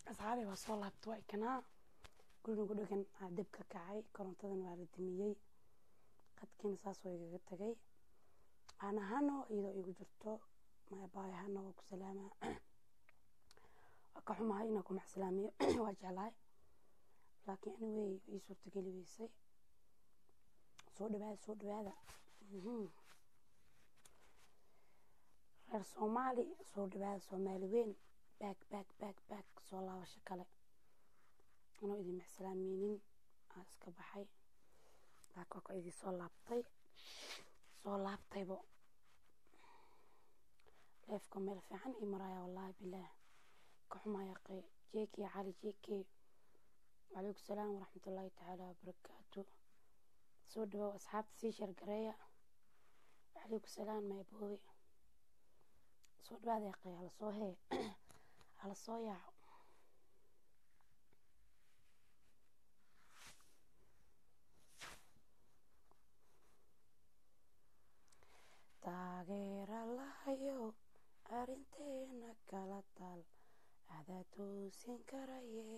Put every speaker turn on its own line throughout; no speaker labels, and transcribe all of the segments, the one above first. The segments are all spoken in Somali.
asxaabay waa soo laabta waa ikanaa guriga dhegan aa deb ka kacay korontadan waa la dimiyey qadkiina saas waa igaga tagay aan ahano iyadoo igu jirto mabaay ahana waa ku salaamaa waa ka xumahay inaa ku maxsalaamiyo waa jeclahay laakiin anyway ii suurtageli weysay soo dhawaada soo dhawaada reer soomaali soo dhawaada soomaali weyn baag baag baag baag soo laabasho kale anoo idin maxsalaameynin aa iska baxay laakiin waa ka idin soo laabtay soo laabtaybo leefka meel fiican ii maraya wallaahi bilaah ka xumaya qey jeeki cali jeeki wacalaykum salaam waraxmatullaahi tacaala wabarakaatu soo dhawow asxaabta sii shargareeya wacalaykum salaam mayboobe soo dhawaada qey hala soo hee hala soo yaaco taageera lahayo arinteena kala taal adaa toosin karaye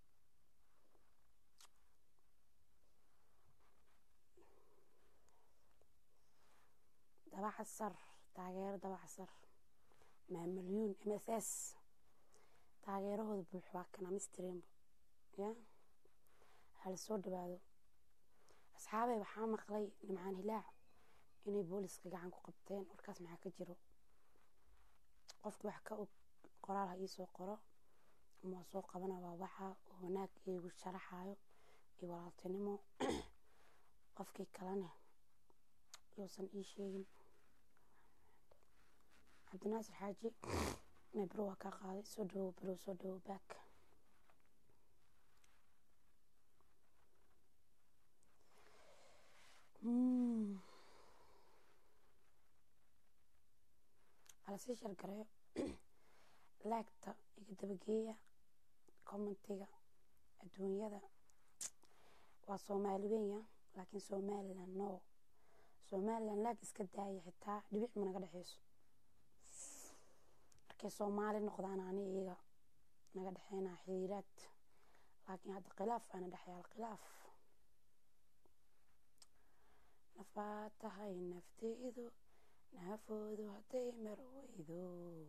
dabacasar taageero dabacasar maamalyuun m s s taageerahooda buux waa kana mistrenbo ya hala soo dhawaado asxaabey waxaa maqlay nimcaan hilaac inay booliska gacan ku qabteen warkaas maxaa ka jiro qofki wax ka og qoraal ha iisoo qoro ama waa soo qabana waa waxa oo wanaag iigu sharaxayo iyo walaaltinimo qofkii kalene yousan ii sheegin cabdinaasir xaaji mebro waa kaa qaaday soo dhawow bro soo dhawow baak halasii shargareeyo laagta iga dabageeya commentiga adduunyada waa soomaali wenya laakiin somalilan no somalilan laag iska daaya xitaa dhibic ma naga dhexeyso markay soomaali noqdaan ani iyaga naga dhexeynaa xiriiraad laakiin hadda khilaaf aana dhexyaal khilaaf nafaa tahay nafteedu naafoodu hadday mar weydo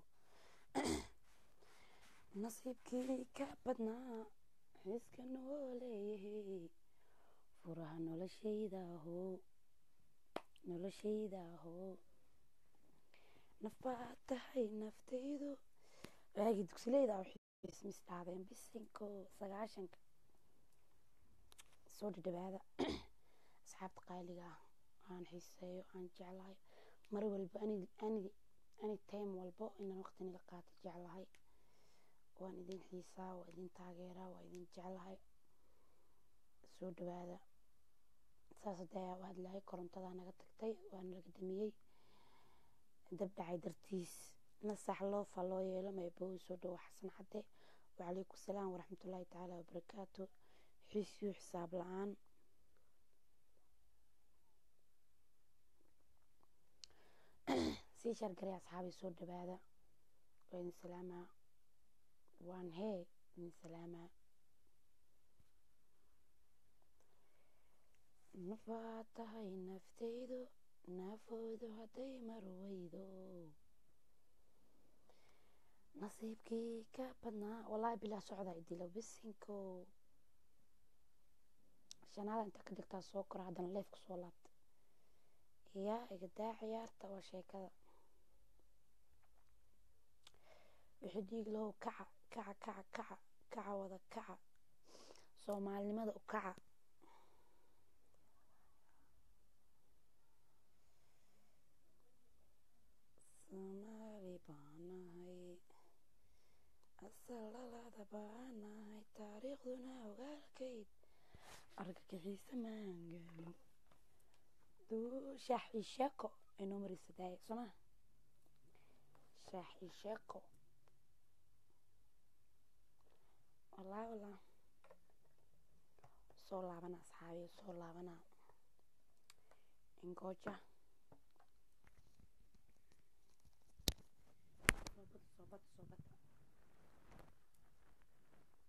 nasiibkii ka badnaa xiska noo leeyahay furaha noloshaydaho noloshaydaho nafbaa tahay naftaydu waagii dugsileyda mis dhaadeen bisinko sagaashanka soo dhadhawaada asxaabta qaaliga ah aan xiiseeyo aan jeclahay mar walba ani time walbo inaan waqti nila qaato jeclahay waan idin xiisaa waa idin taageeraa waa idin jeclahay soo dhawaada saas hadee u hadlahay korontadaa naga tagtay waa nalaga damiyey dab dhacay dartiis nasax loofa loo yeelo maybowi soo dhawo xasan cadde wacalaykum salaam waraxmatullaahi tacaala wabarakaatu xiisyo xisaab la-aan sii shargaray asxaabay soo dhawaada waa idin salaamaa waan hee idin salaamaa nafaa tahay naftaydu naafoodu hadday mar weydo nasiibkii ka badnaa wallaahi bilaa socdaa idilo bisinko shanaada inta ka dhigtaa soo kora haddana leefka soo laabta yaa igadaa ciyaarta waa sheekada wixii dhiig lahow kaca kaca kaca kaca kaca wada kaca soomaalinimada u kaca soomaali baanahay asal dhalada baanahay taariikhduna ogaalkayd argagixiisa maangaalo shaax ii sheeko inoo marisa daaya sooma shaax ii sheeko wallaahi wallah soo laabana asxaabiya soo laabana ingooja soobad soobad soobad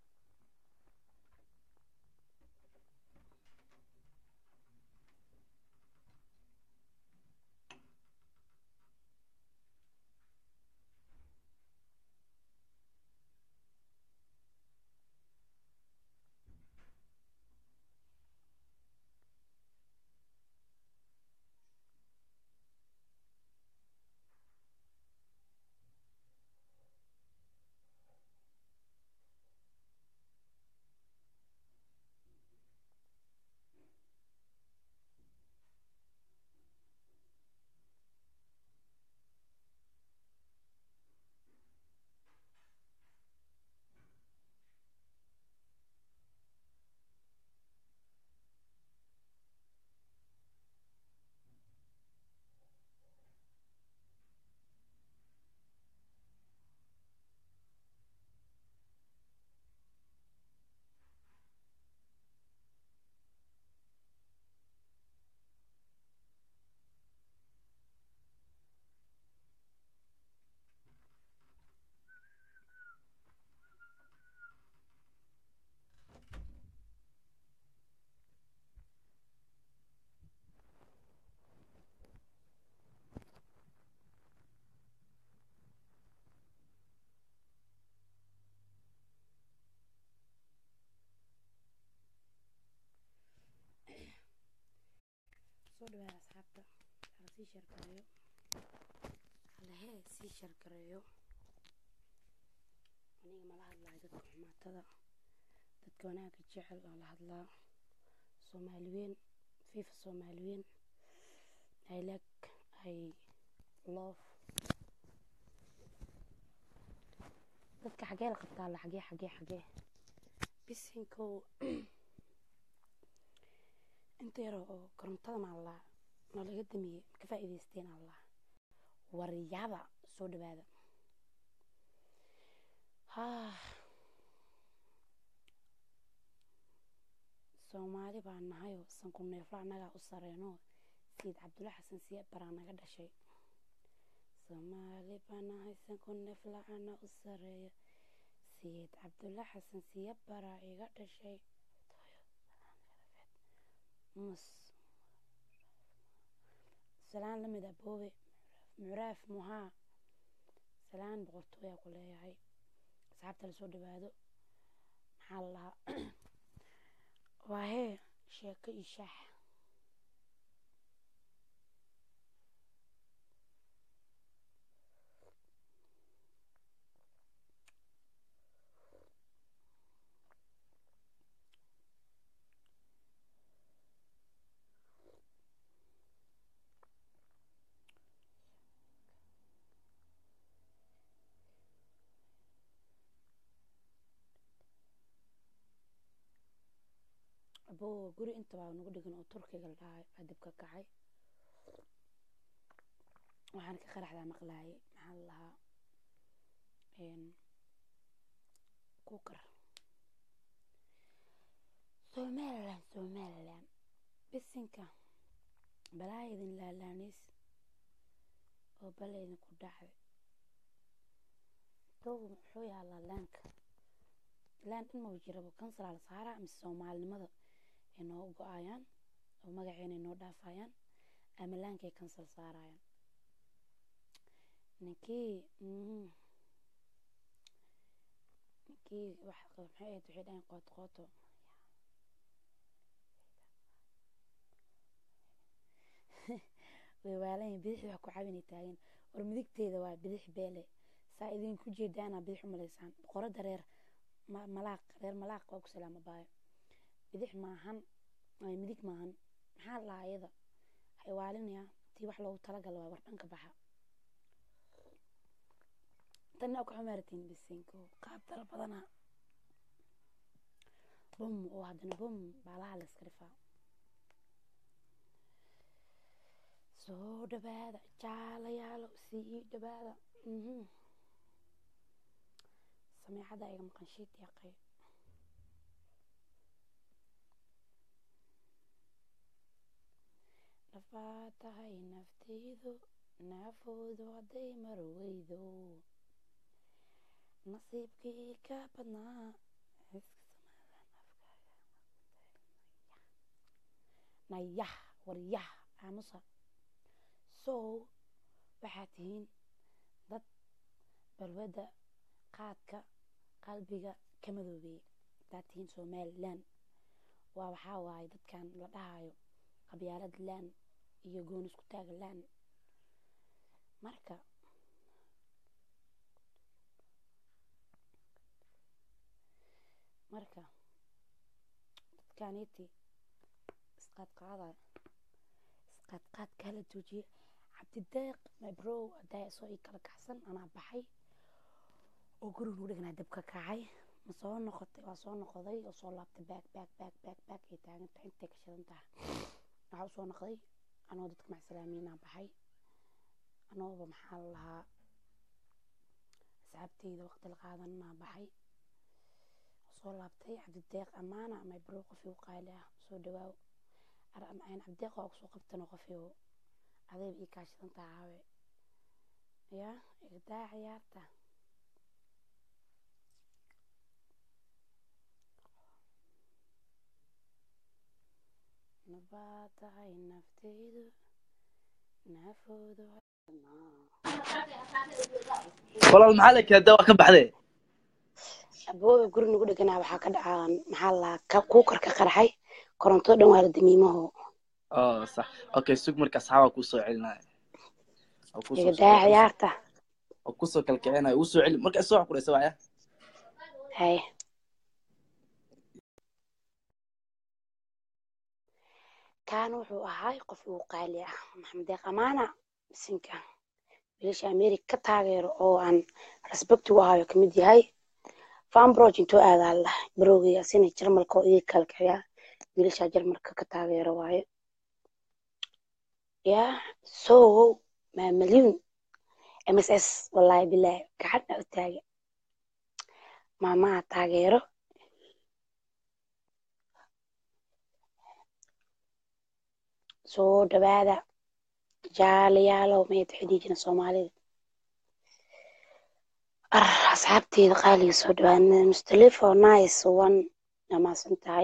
sii shargareeyo halahee sii shargareeyo aniga mala hadlaayo dadka xumaatada dadka wanaagga jecel oo la hadlaa soomaali weyn fifa soomaali weyn i like i love dadka xagee la qabtaa la xagee xagee xagee bisinkow inta yar oo korontada maallaa noo laga damiyey ka faa'iidaysteen allah waryaada soo dhawaada soomaali baa nahayoo sanku neefla annagaa u sareyno sayid cabdulla xasan siya baraa naga dhashay soomaali baa nahay sanku neefla ana u sareeya sayid cabdulla xasan siya baraa iga dhashay mus salaan lamid ah boobe mucraaf muhaa salaan boqortooyaa ku leeyahay asxaabta lasoo dhawaado maxaa la lahaa waa hee sheeko iyo shaax aboo guri intabaa nagu dhigan oo turkiga la dhahay aa dib ka kacay waxaan ka qaraxdaa maqlaayay maxaa la lahaa kukar somalilan somalilan bisinka balaayadin laalaaniis oo balaydin ku dhacday dow muxuu yaalaa laanka laan in mau jirabo kansalaa la saaraa mise soomaalinimada ay noo go-ayaan oo magaceena ay noo dhaafayaan ama laankay kansal saarayaan ninkii ninkii wax maxay ahayd waxay dhahayn qoot qooto way waalanyihin bidixdii wax ku caawinay taagan war midigteeda waa bidix beele saa idinku jeedaana bidix u malaysaan boqorada reer malaaq reer malaaq waa ku salaama baayo bidix maahan midig maahan maxaa lahaa iyada waxay waalinayaa tii wax loogu talagala waa war dhanka baxa tanna ku xumaartiin bisinko qaab dara badana bum oo haddana bum baalaha la iska dhifaa soo dhawaada jaalayaalo sii dhawaada sameecada iga maqan shiid yaqay dhafaa tahay naftaydu naafoodu hadday marweydo nasiibkii ka badnaa nayah waryah aamusa sow waxaad tihiin dad balwadda qaadka qalbiga ka madoobeeya hadaad tihiin somalilan waa waxaa waaye dadkan la dhahayo qabyaalad laan iyo goon isku taaga laan marka marka dadkaniti isqaadqaadaya isqaadqaad kala joojiya cabdideeq mybrow adaa soo ii kala kacsan anaa baxay oo guriga nugu dheganaa dab ka kacay ma soo noqotay waa soo noqday oo soo laabtay baag baag baag baag baag ay taagantahay intay ka shidan tahay waxaa usoo noqday anoo dadka macsalaamiinaa baxay anooba maxaa la lahaa asxaabteyda waqti la qaadanaa baxay soo laabtay cabdideeq amaana mybrow qofii u qaali ah soo dhawaaw cabdideeq waa kusoo qabtan qofii adayba ii kaa shidan taha caawe yaa igdaa ciyaarta nabaa tahay naftaydu naafoodu
walaal maxaa la keentaa waa ka baxdee
abooga guri nagu dheganaa waxaa ka dhacaa maxaa laa kuukarka qarxay koronto dhan waa la damiimaho
oh sax okay sug marka asxaabaa kuu soo celinaya oo kusoo
iga daa ciyaarta
oo kusoo kalkicinayo uu soo celi marka soo ku dhaysa waya
hay kaan wuxuu ahay qof ugu qaali ah maxamed deeq amaana misinka wiilasha america ka taageero oo aan respect u ahayo kamid yahay fanbrog intoo aadaa lah barowgay asina jarmalka oo iga kalkiciya wiilasha jarmalka ka taageero waaye ya so maa malyuun mss wallahi bilaahi gacan u taaga maamaha taageero soo dhawaada jaalayaalow mayad xidhiijina soomaalida ar asxaabteeda qaaliga soo dhawaada mustalifo nice one amaasan tahay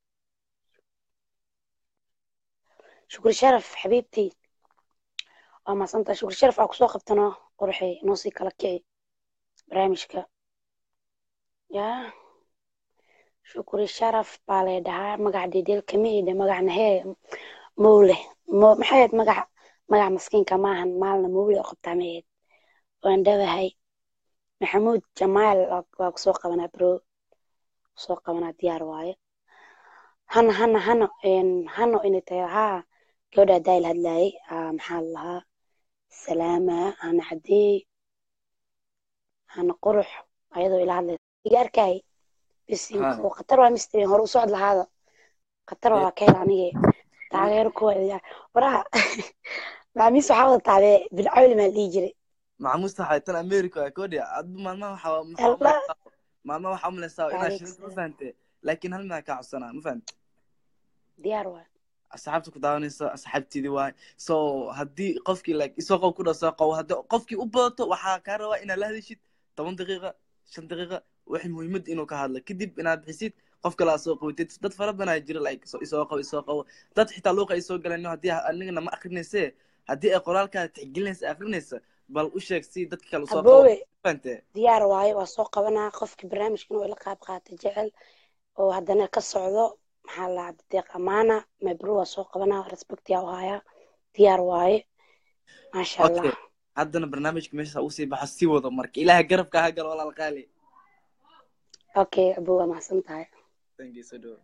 shukri sharaf xabiibtii waa maasan tahay shukri sharaf aa kusoo qabtano qorxey noo sii kala kici barnaamijka ya shukri sharaf baa lay dhahaa magac deedeel kamiida magacna hee mowle mo maxay ahayd magac magac maskiinka maahan maalna mowle oo qabtaa mahayd waan dhawahay maxamuud jamaal waa kusoo qabanaa bro kusoo qabanaa diyaar waaye hana hana hano hano inay tahay haa gabadhaa daayil hadlaayay maxaa la lahaa salaama hana cadeey hana qurux ayadoo ila hadlaysa iga arkay bisinko khatar waa mistrin hore u socod lahaada khatar waa ka hel anige taageero kuwa waraha macaamiis waxaa wada taabee bilcawli maa dhihi jiray
maxamuus taxay tan america waa kodhi adba maalmaha waxaa maalmaha waxaa umalaysaa inaa shinida ma fahante laakiin hal minaa kaa codsanaa ma fahante
diyaar waa
asxaabta ku daawanaysa asxaabteedii waay so haddii qofkii like isoo qow ku dhasoo qow haddii qofkii u badato waxaa kaa rabaa inaad la hadishid toban daqiiqa shan daqiiqa waxay muhiimad inuu ka hadlo kadib inaad bixisid qof kale aad soo qawatid dad fara badan aa jira like isoo qow isoo qow dad xitaa luuqa ay soo galeen haddii anigana ma akrinayse haddii ay qoraalkaada tixgelinaysa akrinaysa bal u sheeg si dadka kale usoo
aboowe
fahante
diyaar waaye waa soo qabanaa qofkii barnaamijka inuu ila qaab qaata jecel oo haddana ka socdo maxaa la cabdideeq amaana mabru waa soo qabanaa respectia u hayaa diyaar waaye maasha allah
okay haddana barnaamijka meesha usii baxo sii wado marka ilaaha garabka ha galo walaal qaali
okay abuu waa mahadsan tahay
thank you so do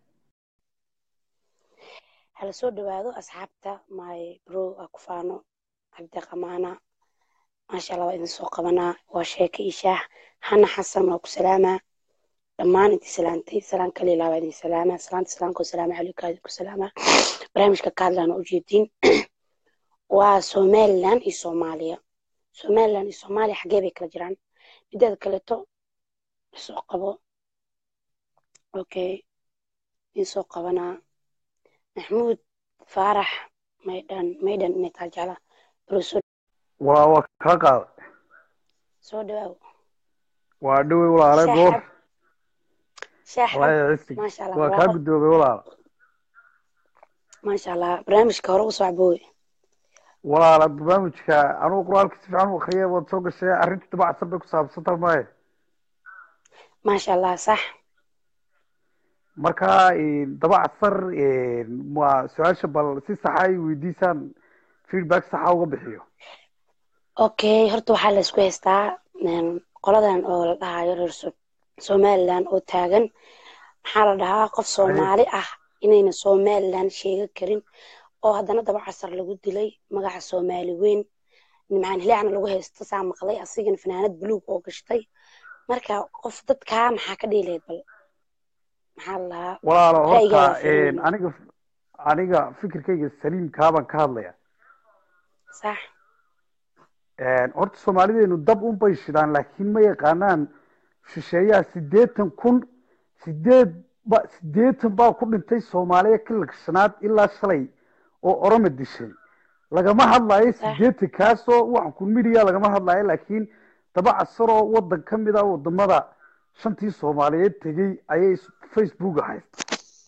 hala soo dhawaado asxaabta my bro aa ku faano cabdideeq amaana maasha allah waa idin soo qabanaa waa sheeke iyo shaah hana xasan waa ku salaamaa dhammaan intii salaantay salaan kale ilaa waa idin salaamaa salaanta salaamka wasalaamu calaykum aa idinku salaamaa barnaamijka ka hadlaana ujeedin waa somaliland iyo soomaaliya somaliland iyo soomaaliya xaggee bay kala jiraan mideeda kaleeto isoo qabo okay insoo qabanaa maxmuud faarax maydhan maydhan inay taa jecla brosoo
waa waa kaa qaada
soo dhawaaw
waa dhowey walaale goor
shaaxab
walaaya cisig
maasha allah
waa kaa
barwaaqo
guddoobay walaal
maasha allah barnaamijka hore usoo caboowe
walaala barnaamijka anugu qur-aanka si fiican u akriyay waad soo gashay arrinta dabacsan bay ku saabsan tahay maaye
maasha allah sax
marka dabacsar waa su-aasha bal si saxa ay weydiisaan feedback saxa uga bixiyo
okay horta waxaa la isku haystaa een, qoladan oo la dhahayo reer So- somaliland oo taagan maxaa la dhahaa qof soomaali ah inayna somaliland sheegan karin oo haddana daba casar lagu dilay magaca soomaali weyn nimcaan hilaacna lagu haysto saa maqlay asigana fanaanad buluug oo gashtay marka qof dadkaa maxaa ka dhiilayd bal maxaa la dhahaa
walaalo
Ra'yiga
horta
waa fiirin.
aniga aniga fikirkayga saliimkaabaan ka hadlaya
sax
horta soomaalideenu dab un bay shidaan laakiin ma yaqaanaan shisheeyaha sideetan kun sideed ba sideetan baa ku dhintay soomaaliya kilalka shanaad ilaa shalay oo oroma dishay lagama hadlayo
Sax.
sideetan kaasoo waxan kun midiya lagama hadlayo laakiin daba casaroo wadan ka mid a wadamada shantii soomaaliyeed tegey ayay facebooka haysta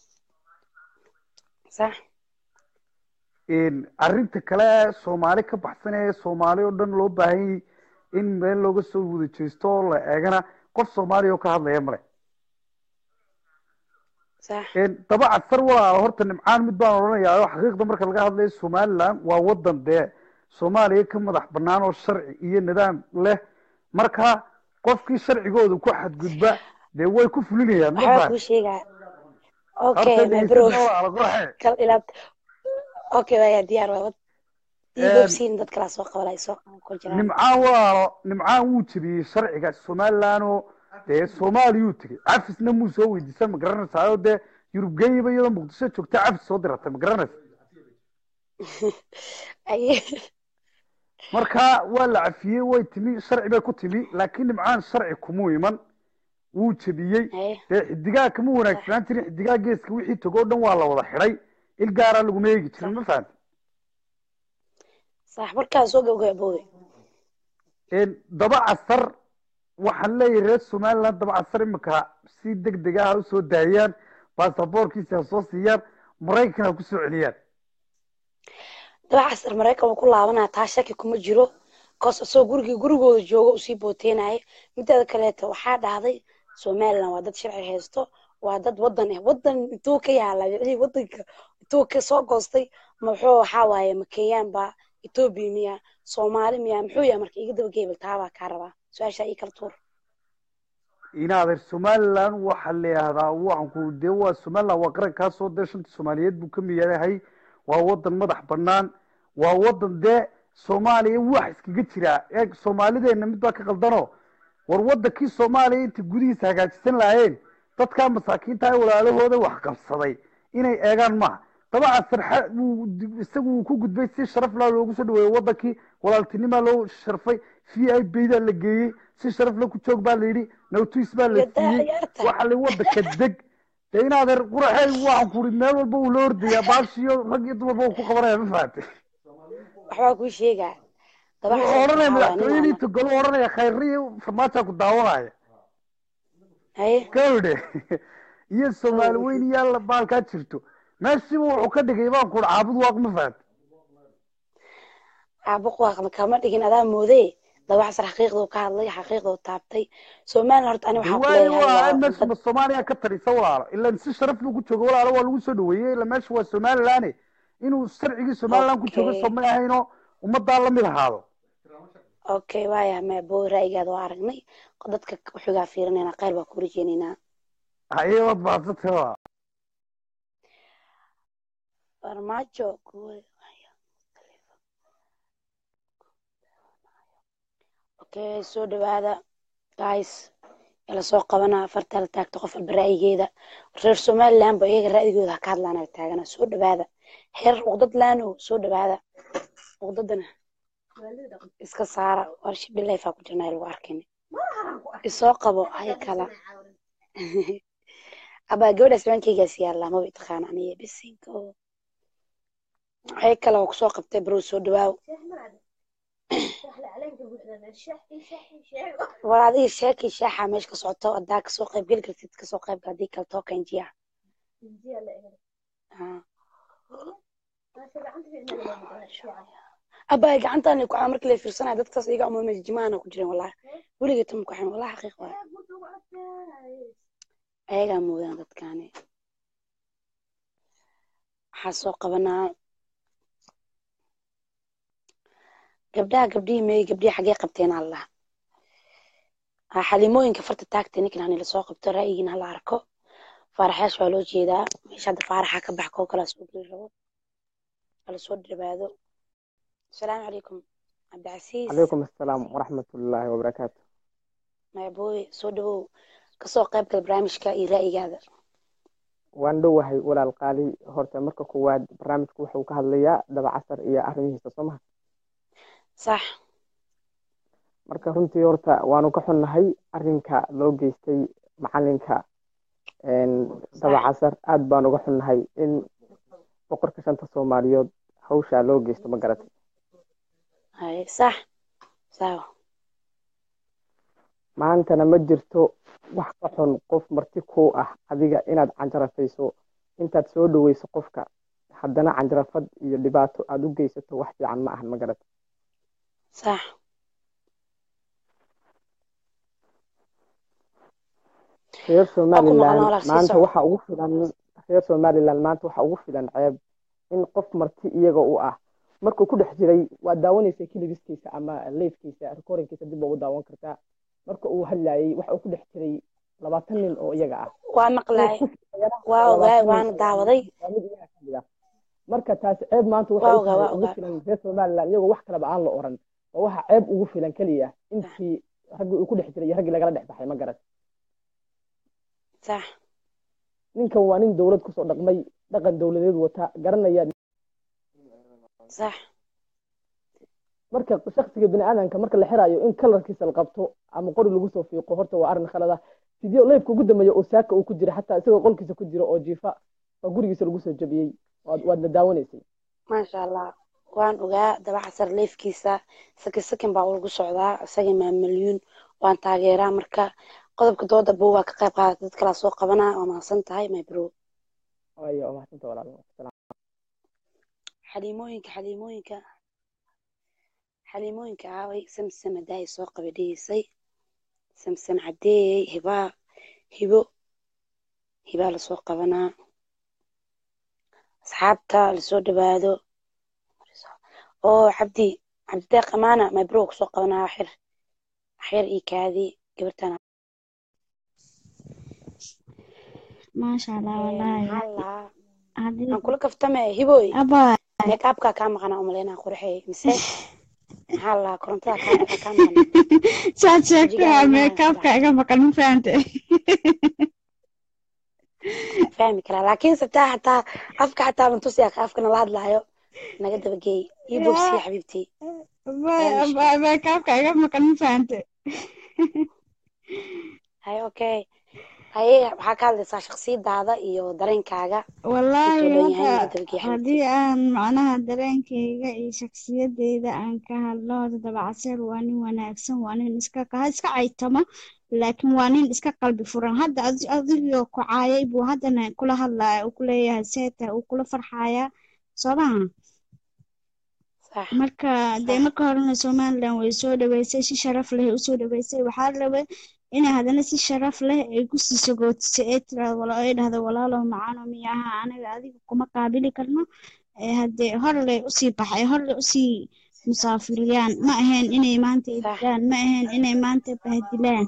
sax
arrinta kale soomaali ka baxsan ee soomaali oo dhan loo baahan yahay in meel looga soo wada jeesto oo la eegana qof soomaaliya oo ka hadlaya male
sax
daba casar walaalo horta nimcaan mid baan odhanayaa oo xaqiiqda marka laga hadlayo somaliland waa wadan dee soomaaliya ka madax bannaan oo sharci iyo nidaam leh marka qofkii sharcigooda ku xadgudba dee way ku fulinayaan ma
waxbaa
fahan
kuu sheegaa
horta
okay my
dhegeysta
bro
walaalo qurxe
kal ilaab okay waya diyaar waa wad
Een,
iibobsiin dad kalaa soo qabalay soo ku jiraan
nimcaan walaalo nimcaan wuu jebiyey sharciga somaliland oo dee soomaaliyuu tegey cafisna muu soo weydiisan ma garanaysaa oo dee yurub geyiba iyadoo muqdisho joogta cafis soo diratay ma garanaysa
Aye.
marka waa la cafiyey way timi sharci bay ku timi laakiin nimcaan sharci kumuu iman wuu jebiyey
Aye.
dee xidigaa kama wanaagsanaan jirin xidigaa geeska wixii togoo dhan waa la wada xidhay il gaaraa laguma eegi jirin ma fahamti
sax markaa soo gabgaboobe
daba casar waxaan leeyahay reer somaliland daba casar imika si deg deg ah ha usoo daayaan baasaboorkiisa ha soo siiyaan maraykan ha kusoo celiyaan
daba casar maraykan wuu ku laabanaya taa shaki kuma jiro koos isagoo gurigii gurigooda jooga usii booteenaya mideeda kaleeto waxaa dhahday somaliland waa dad sharci haysto waa dad wadan ah wadan intuu ka yaala wixii wadanka intuu ka soo goostay muxuu waxaa waaye ma kenyaan baa etoobiya miya soomaali miya muxuu yahay marka iga daba geebel taabaa kaa rabaa su-aashaa ii kala tuur
inaadeer somaliland waxaa la yihahdaa waxanku dee waa somaliland waa qarankaasoo dee shanta soomaaliyeed buu ka miyahay waa wadan madax banaan waa wadan dee soomaaliya wax iskaga jiraa eeg soomaalideena mid baa ka qaldano war wadankii soomaaliya inta gudihiisa hagaajisan lahaayeen dadkaa masaakiinta ee walaalahooda wax qabsaday inay eegaan maaha daba casar xa- wuu di- isagu wuu ku gudbay si sharaf laa loogu soo dhaweeyey wadankii walaaltinimaa loo sharfay v i baydaa la geeyey si sharaf la ku joog baa la yidhi nawtuis baa la
Yadaa
siiyey
ciyaarta.
waxa la wadanka deg dee inaadeer quraxey waxaan ku uri meel walba uu la ordayaa baashiyo rag iyo dumarba uu ku qabanaya ma fahamtay
waxbaa kuu sheegaa daba
wuxuu
casar
odhanaya
waxaa waaye nin
madaxtooyadii
ama-
togolo odhanaya khayriya farmaajaa ku daawanaya
haye
gawdhe iyo soomaali weyn iyo alla baalkaa jirto meeshiiba wuxuu ka dhigay baan kuuri caabud waaq ma fahamtay
caabuq waaqna kama dhigin adaa moodee daba casar xaqiiqduu ka hadlay xaqiiqduu taabtay somaliland horta ani waxaa ku
waayo
leeyahay
waa
waa
meesha
dad
ma soomaaliya ka tarisa walaalo ilan si sharaf buu ku joogo walaalo waa lagu soo dhaweeyey ila meesha waa somaliland inuu sharcigii somaliland ku joogo
Okay.
soomay ahayno ummadaa lamid ahaado
okay waaya mabo ra'yigaada waa aragnay dadka wuxugaa fiirinayna khayr baa ku rajeynaynaa
ayabad baasatay waa
farmaajo kuwa- okay soo dhawaada guys ila soo qabanaa afarta la taagto qof walba ra'yigeeda reer somaliland ba iyaga ra'yigooda ha ka hadlaan ala taagana soo dhawaada heer uqdad laano soo dhawaada uqdadana iska saara warshi bilayfaa ku jirnaa lagu arkin isoo qabo hay kala abaa gabadhaas baankeygaas yaallaa maba itaqaana aniga bisinko hay kale oo kusoo qabtay bro soo dhawaaw war adiga sheekii shaaxa meesha ka socoto hadaa kasoo qayb geli kartid kasoo qayb gal hadii kale tookan jiya abaa gacantaani ku markii la fiirsanaya dadkaas iga umama jimaana ku jiren wallahi weligay tama ku xin wallahi xaqiiq waay ayagaa moodaan dadkaani waxaa soo qabanaa gabdhaha gabdhihii meey gabdhihii xaggee qabteen allah ha xalimooyinka farta taagta ninkan hani lasoo qabto ra'yigiina hala arko faaraxyaasha waa loo jeedaa meesha hadda faaraxa ka bax koo kalaa soo geli rabo hala soo dhawaado asalaamu calaykum cabdicasiis
calaykum assalaam waraxmatullaahi wabarakaatu
maabooye soo dhawow kasoo qayb gal barnaamijka iyo ra'yigaada
waan dhowahay walaal qaali horta marka koowaad barnaamijku wuxuu ka hadlayaa daba casar iyo arrimihiisa soo maha
sax
marka runtii horta waanu ka xunnahay arrinka loo geystay macalinka daba casar aad baan uga xunnahay in boqorka shanta soomaaliyood hawshaa loo geysto ma garatay
haye sax sawa
maantana ma jirto wax ka xun qof marti kuu ah adiga inaad canjarafayso intaad soo dhoweyso qofka haddana canjarafad iyo dhibaato aada u geysato wax fiican ma ahan ma garatay
sax
reer
Waa ku maqan
somaliland
walaal, sii
maanta
soco.
waxa ugu filan reer somaliland maanta waxa ugu filan ceeb in qof marti iyaga u ah markuu ku dhex jiray waa daawanaysa kiligiskiisa ama leifkiisa recordingkiisa dib ugu daawan kartaa marka uu hadlayay waxa uu ku dhex jiray labaatan nin oo iyaga ah
waa maqlaay waa ogaay waana daawaday
waa mid iyaga kamid ah marka taas ceeb maanta
Waa
waxay
ogaa, waa
u tahay ugu
ogaa.
filan reer somaliland iyagoo wax kaleba aan la oran oo waxa ceeb ugu filan keliya intii raggii uu ku dhex jiray iyo raggii lagala dhex baxay ma garan
sax
ninkan waa nin dowlad kusoo dhaqmay dhaqan dowladeed wata garanaya
sax
marka shaksiga bini aadamka marka la xirayo in kalarkiisa la qabto ama qori lagu soo fiiqo horta waa arrin khalad ah sidii leybka ugu dambeeya oo saaka uu ku jira xataa isagoo qolkiisa ku jira oo jiifa waa gurigiisa lagu soo jabiyey waad waadna daawanaysay
maasha allah waan ogaa dabacasar leefkiisa sakin sakin baa ugu socdaa isaga maa milyuun waan taageeraa marka qodobka dooda bow waa ka qayb qaata dad kalaa soo qabanaa waa mahadsan tahay my bro
ayo waa mahadsantaha walaal Salaam.
xaliimooyinka xaliimooyinka xaliimooyinka aaway samsam hadaay soo qabadhiisay samsam cadeeyey hibaa hibo hibaa lasoo qabanaa asxaabta lasoo dhawaado oo cabdi cabdideeq amaana my bro kusoo qabanaa xir xir iyo kaadi gabartan
maasha allah wallaahi
maxaa lahaa
haddii
aan kula kaftame hiboy
abaa
meekaabkaa kaa maqanaa umaleynaa qurxey mise maxaa lahaa korontada kaa kaa maqan
saad sheegtay
Wajigaa
waa
ilmaha
meekaabka
saddex.
iga maqan ma fahante
fahmi karaa laakiin sabtaa xataa afka xataa bantusi afka nala hadlaayo naga dabageey ii bogsiya xabiibtii
Abaa- abaa- meekaabka iga maqan ma fahante
hay okay haye waxaa ka hadlaysaa shaksiyadaada iyo dareenkaaga
wallaahi
intuu dhan yahay naga
horta
dabageey
haddii
xabiibtii
aan macnaha dareenkayga iyo shaksiyadeyda aan ka hadlo horta dabacasar waa nin wanaagsan waa nin iska ha iska caytamo laakiin waa nin iska qalbi furan hadda adi- adigoo ku caayay buu haddana kula hadlaya uu kuleeyahay seeta uu kula farxaya soo maha
sax
marka dee
sax
marka horena somaliland way soo dhaweysay si sharaf leh ay usoo dhaweysay waxaa la rabay inay haddana si sharaf leh ay kusii sagootisay ee tiraahdo wala ay dhahdo walaalow macaano miyaha anaga adiga kuma qaabili karno ee haddee horle usii baxay horle usii musaafiriyaan ma ahayn inay maanta
sax
idilaan ma ahayn inay maanta bahdilaan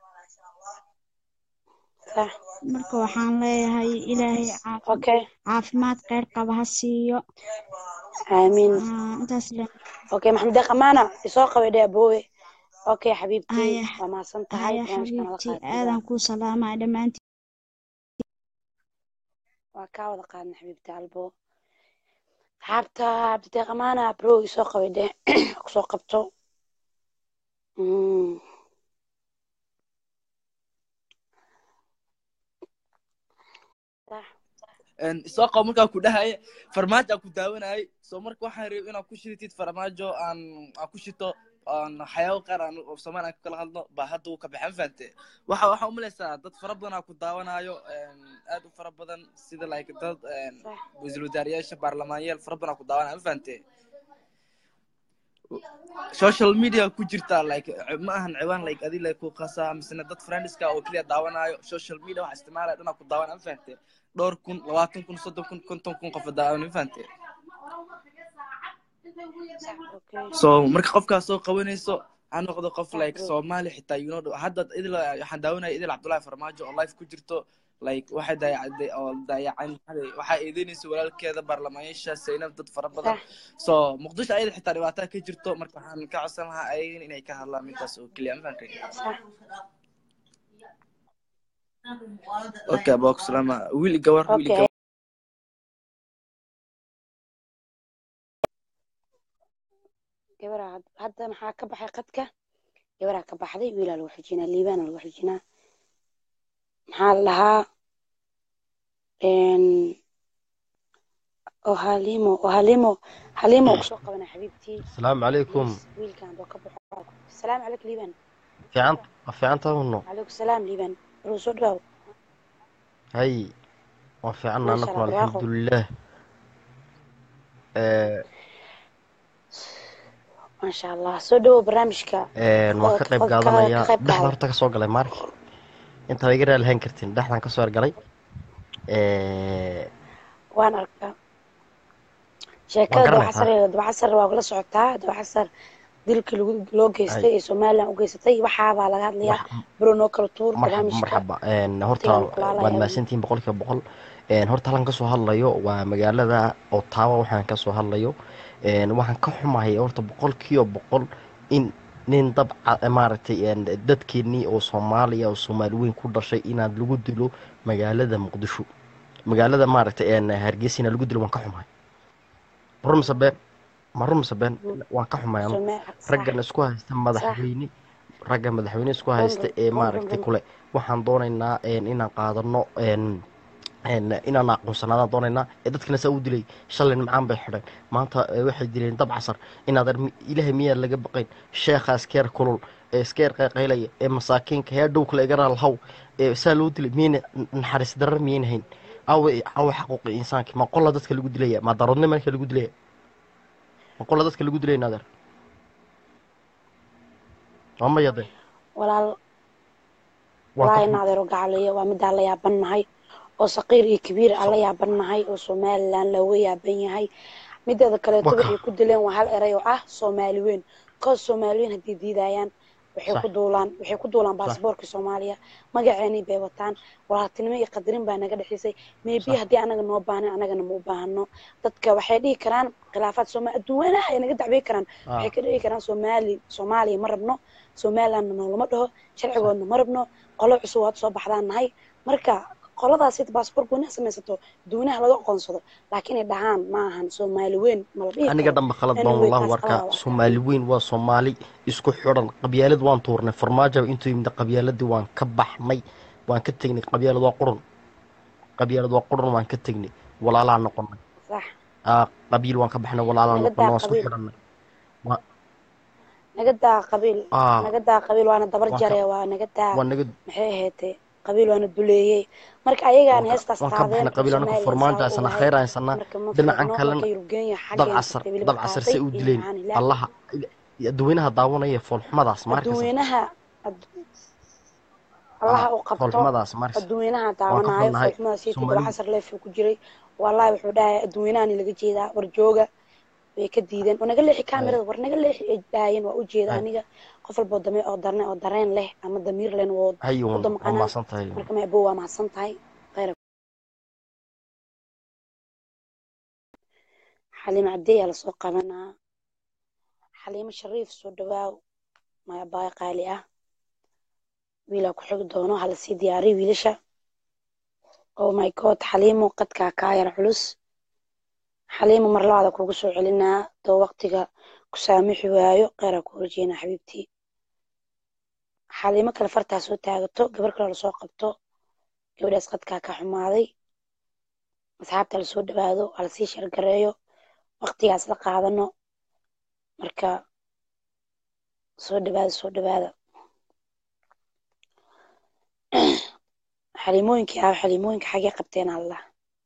sax
marka waxaan leeyahay ilaahay caafi
okay
caafimaad kheyr qaba ha siiyo
aamiin
Ah, intaas le
okay maxamed deeq amaana isoo qabay dhee aboowe okay xabiibtii
haya
waa mahadsan tahay
haya
barnaamijka nala
xabiibtii
qaatida
aadan kuu salaamaya dhammaantiin
waa kaa wada qaadna xabiibti albo asxaabta cabdideeq amaana bro isoo qabay dhee kusoo qabto Mm. sax
soo qabo markaa ku dhahaya farmaajo aan ku daawanayay soo marka waxaan rabay inaad ku shitid farmaajo aan aan ku shito aan waxyaabo qaar aan oo soomaali aan kala hadlo baa hadda uu ka baxan fahante waxa waxaa umalaysaa dad fara badan aa ku daawanayo aad u fara badan sida like dad
sax
wasiir wasaarayaasha baarlamaanyaal fara badan aa ku daawanayo ma fahante social media ku jirta like ma ahan ciwaan like adi like ku qasaa misena dad friendska oo keliya daawanayo social media waxa isticmaalaya dhanaa ku daawanaya ma fahante dhowr kun labaatan kun soddon kun konton kun qof daawan ma fahante
sax okay
so marka qofkaas soo qabanayso ha noqdo qof
sax
like
bro
soomaali xitaa you know hadda idil waxaan daawanaya idil cabdullahi farmaajo oo life ku jirto like waxay daayacday oo daayacan waxaa eedeynaysa walaalkeeda baarlamaanyaasha zaynab dad fara badan
sax
so muqdisho ayada xitaa dhibaataa ka jirto marka waxaan ka codsan lahaa ayagana inay ka hadlaan mintaas oo keliya ma fahamtay
sax
okay abaa ku salaama wiil iyo gabar wiil iyo
okay
gabar
gabaraa had- hadda maxaa ka baxay qadka gabaraa ka baxday wiilaa lagu xijinaa liibaana lagu xijinaa maxaa la dhahaa oo halimo oo halimo halimo kusoo qabana xabiibtii
السلام عليكم
please wiilkan boo ka baxo asalaamu calaykum liiban
في عن في عن تهونو
calaykum salaam liiban waruu soo dhawaaw
هاي وفي عنا
maasha
نكم
allah
الحمد
barwaaqo
لله آه
maasha allah soo dhawow barnaamijka
آه
oo
waan ka
ka
qayb
ka ka
qaadanayaa
qayb
dhexda
qaada
horta ka soo galay maark inta way garaa lahayn kartiin dhexdan ka soo galay آه
waan arkaa sheekada
garanaysaa.
dabacasar dabacasar waa kula socotaa dabacasar dilkii lagu loo geystay ee somalilan u geysatay waxaabaa laga hadlayaa
Wax-
bruno kala tuur
marxaba
barnaamijka
marxaba Een, horta
waqtigan kulaalaya
waad
awgeed.
mahadsantihiin boqolkiiba boqol Een, horta halkan kasoo hadlayo waa magaalada otawa waxaan kasoo hadlayo Een, waxaan ka xumahay horta boqolkiiba boqol in nin dabca maaragtay een, dadkeenii oo soomaaliya oo soomaali weyn ku dhashay inaad lagu dilo magaalada muqdisho magaalada maaragtay een, hargeysa inaad lagu dilo waan ka xumahay run mise been ma run mise been waan ka xumahay anigu.
Soma- sax.
raggan isku haysta madaxweyne ragga madaxweyne isku haysta
run,
ee
run,
maaragtay
run.
kule waxaan doonaynaa een, inaan qaadano een, een, inaan aqoonsanaadaan doonaynaa ee dadkana saa u dilay shalay nimcaan bay xidheen maanta eh, waxay dileen dab casar inaad ar- ilaahay miyaa laga baqayn sheekha iskeer kulul ee iskeer qayqaylaya ee masaakiinka hee dhow kale igaraal haw ee saa loo dilay miyayna naxariis darar miyayna hayn awe awe xaquuqi insaanki ma qola dadka lagu dilaya ma daroodnima ninka lagu dilaya ma qola dadka lagu dilaya naadeer waa maya de
walaal
waa ka
walaahi
xun
naadeero gacaliya waa midaan la yaabannahay oo saqiir iyo kabiir aan la yaabannahay oo somalilan looga yaaban yahay mideeda kaleeto
Waka.
waxay ku dileen waa hal eray oo ah soomaali weyn koos soomaali weyn haddii diidayaan waxay
Sax.
ku duulaan waxay ku duulaan
Sax.
baasaboorka soomaaliya magaceenii bay wataan walaaltinimo iyo qadarin baa naga dhexaysay maybe
Sax.
haddii anaga noo baahnay anagana ma u baahano dadka waxay dhihi karaan khilaafaad sooma adduunyanaha ay naga dacbay karaan
Ah.
waxay ka dhihi karaan soomaali soomaaliya ma rabno somalilandna noolama dhaho sharcigoodna ma rabno qolo cusub waad soo baxdaan nahay marka qoladaas ita baasaboor gooniha samaysato duunaha laga aqoonsado laakiin ay dhahaan ma ahan soomaali weyn ma la dhihi
aniga
karo
dhanba khalad baan
anyway
wallahu
taas
warkaa
qalada waa
soomaali weyn waa soomaali isku xidhan qabyaalad waan tuurnay farmaajo intuu yimid qabyaaladii waan ka baxnay waan ka tegnay qabyaalad waa qurun qabyaalad waa qurun waan ka tegnay walaalaa noqonay
sax
Ah, qabiil waan ka baxnay walaalaa
naga
noqonay
daa
waan isku
qabiil
xidhanay Waa-
naga daa qabiil
ah
naga daa qabiil waana dabar
waan ka
jare waa naga daa
waan naga
maxay ahaydee qabiil waana duleeyey marka ayagaan
waan ka
heestaas
waan ka
qaadeen
baxnay qabiil anagu
somalilan
farmaajo
saa u
haysana
ahay
khayr haysana
marka ma
dhinacan
fiicno
kalena
kolka yurgeenya
dab
xaggeena
casar
qabiil
dab
ba
casar
qaatay
say u
iyo
dileen
macaan ilaah
allaha dadweynaha daawanaya foolxumadaas ma arkaysa
adduunyanaha ad- allaha
ah
u qabto
foolxumadaas ma arkaysa
adduunyanaha
waan ka
daawanaayo
xunnahay
foolxumadaasiiti
soomaali
daba casar leef ku jiray wallahi wuxuu dhahay adduunyanahan laga jeedaa war jooga way ka diideen war naga leexi
hay
kaamirada war naga leexi ay dhaayeen waa u jeeda
hay
aniga qof walba oo dame oo darne oo dareen leh ama damiir lehna woo
hay
u
uun waa
damqanaa
mahadsan tahay
marka maabo waa mahadsan tahay khayr xaliimo cadeeyaa lasoo qabanaa xaliimo shariif soo dhawaaw mayabaay qaali ah wiilaa ku xigi doono hala sii diyaariyo wiilasha oh my god xaliimo qadkaa kaa yar culus xaliimo mar labaada kugu soo celinaa doo waqtiga ku saamixi waayo kheyraa ku horjeena xabiibtii xaliimo kale fartaa soo taagato gabar kale lasoo qabto gabadhaas qadkaa ka xumaaday asxaabta lasoo dhawaado halasii shargareeyo waqtigaas la qaadano marka soo dhawaada soo dhawaada xaliimooyinkii ah xaliimooyinka xagee qabteen allah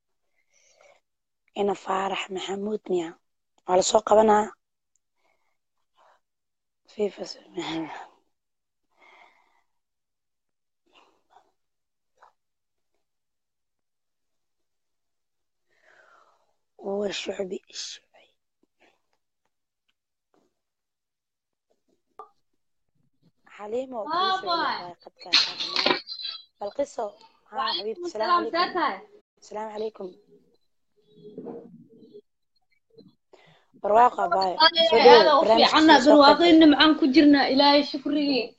ina faarax maxamuud miya waa lasoo qabanaa fifa هو شعبي الشعبي حليمة وكل شعبي قد كان حماد القصة ها حبيبتي السلام عليكم السلام عليكم برواقة باي
هذا وفي عنا برواقين معان كجرنا إلهي شكري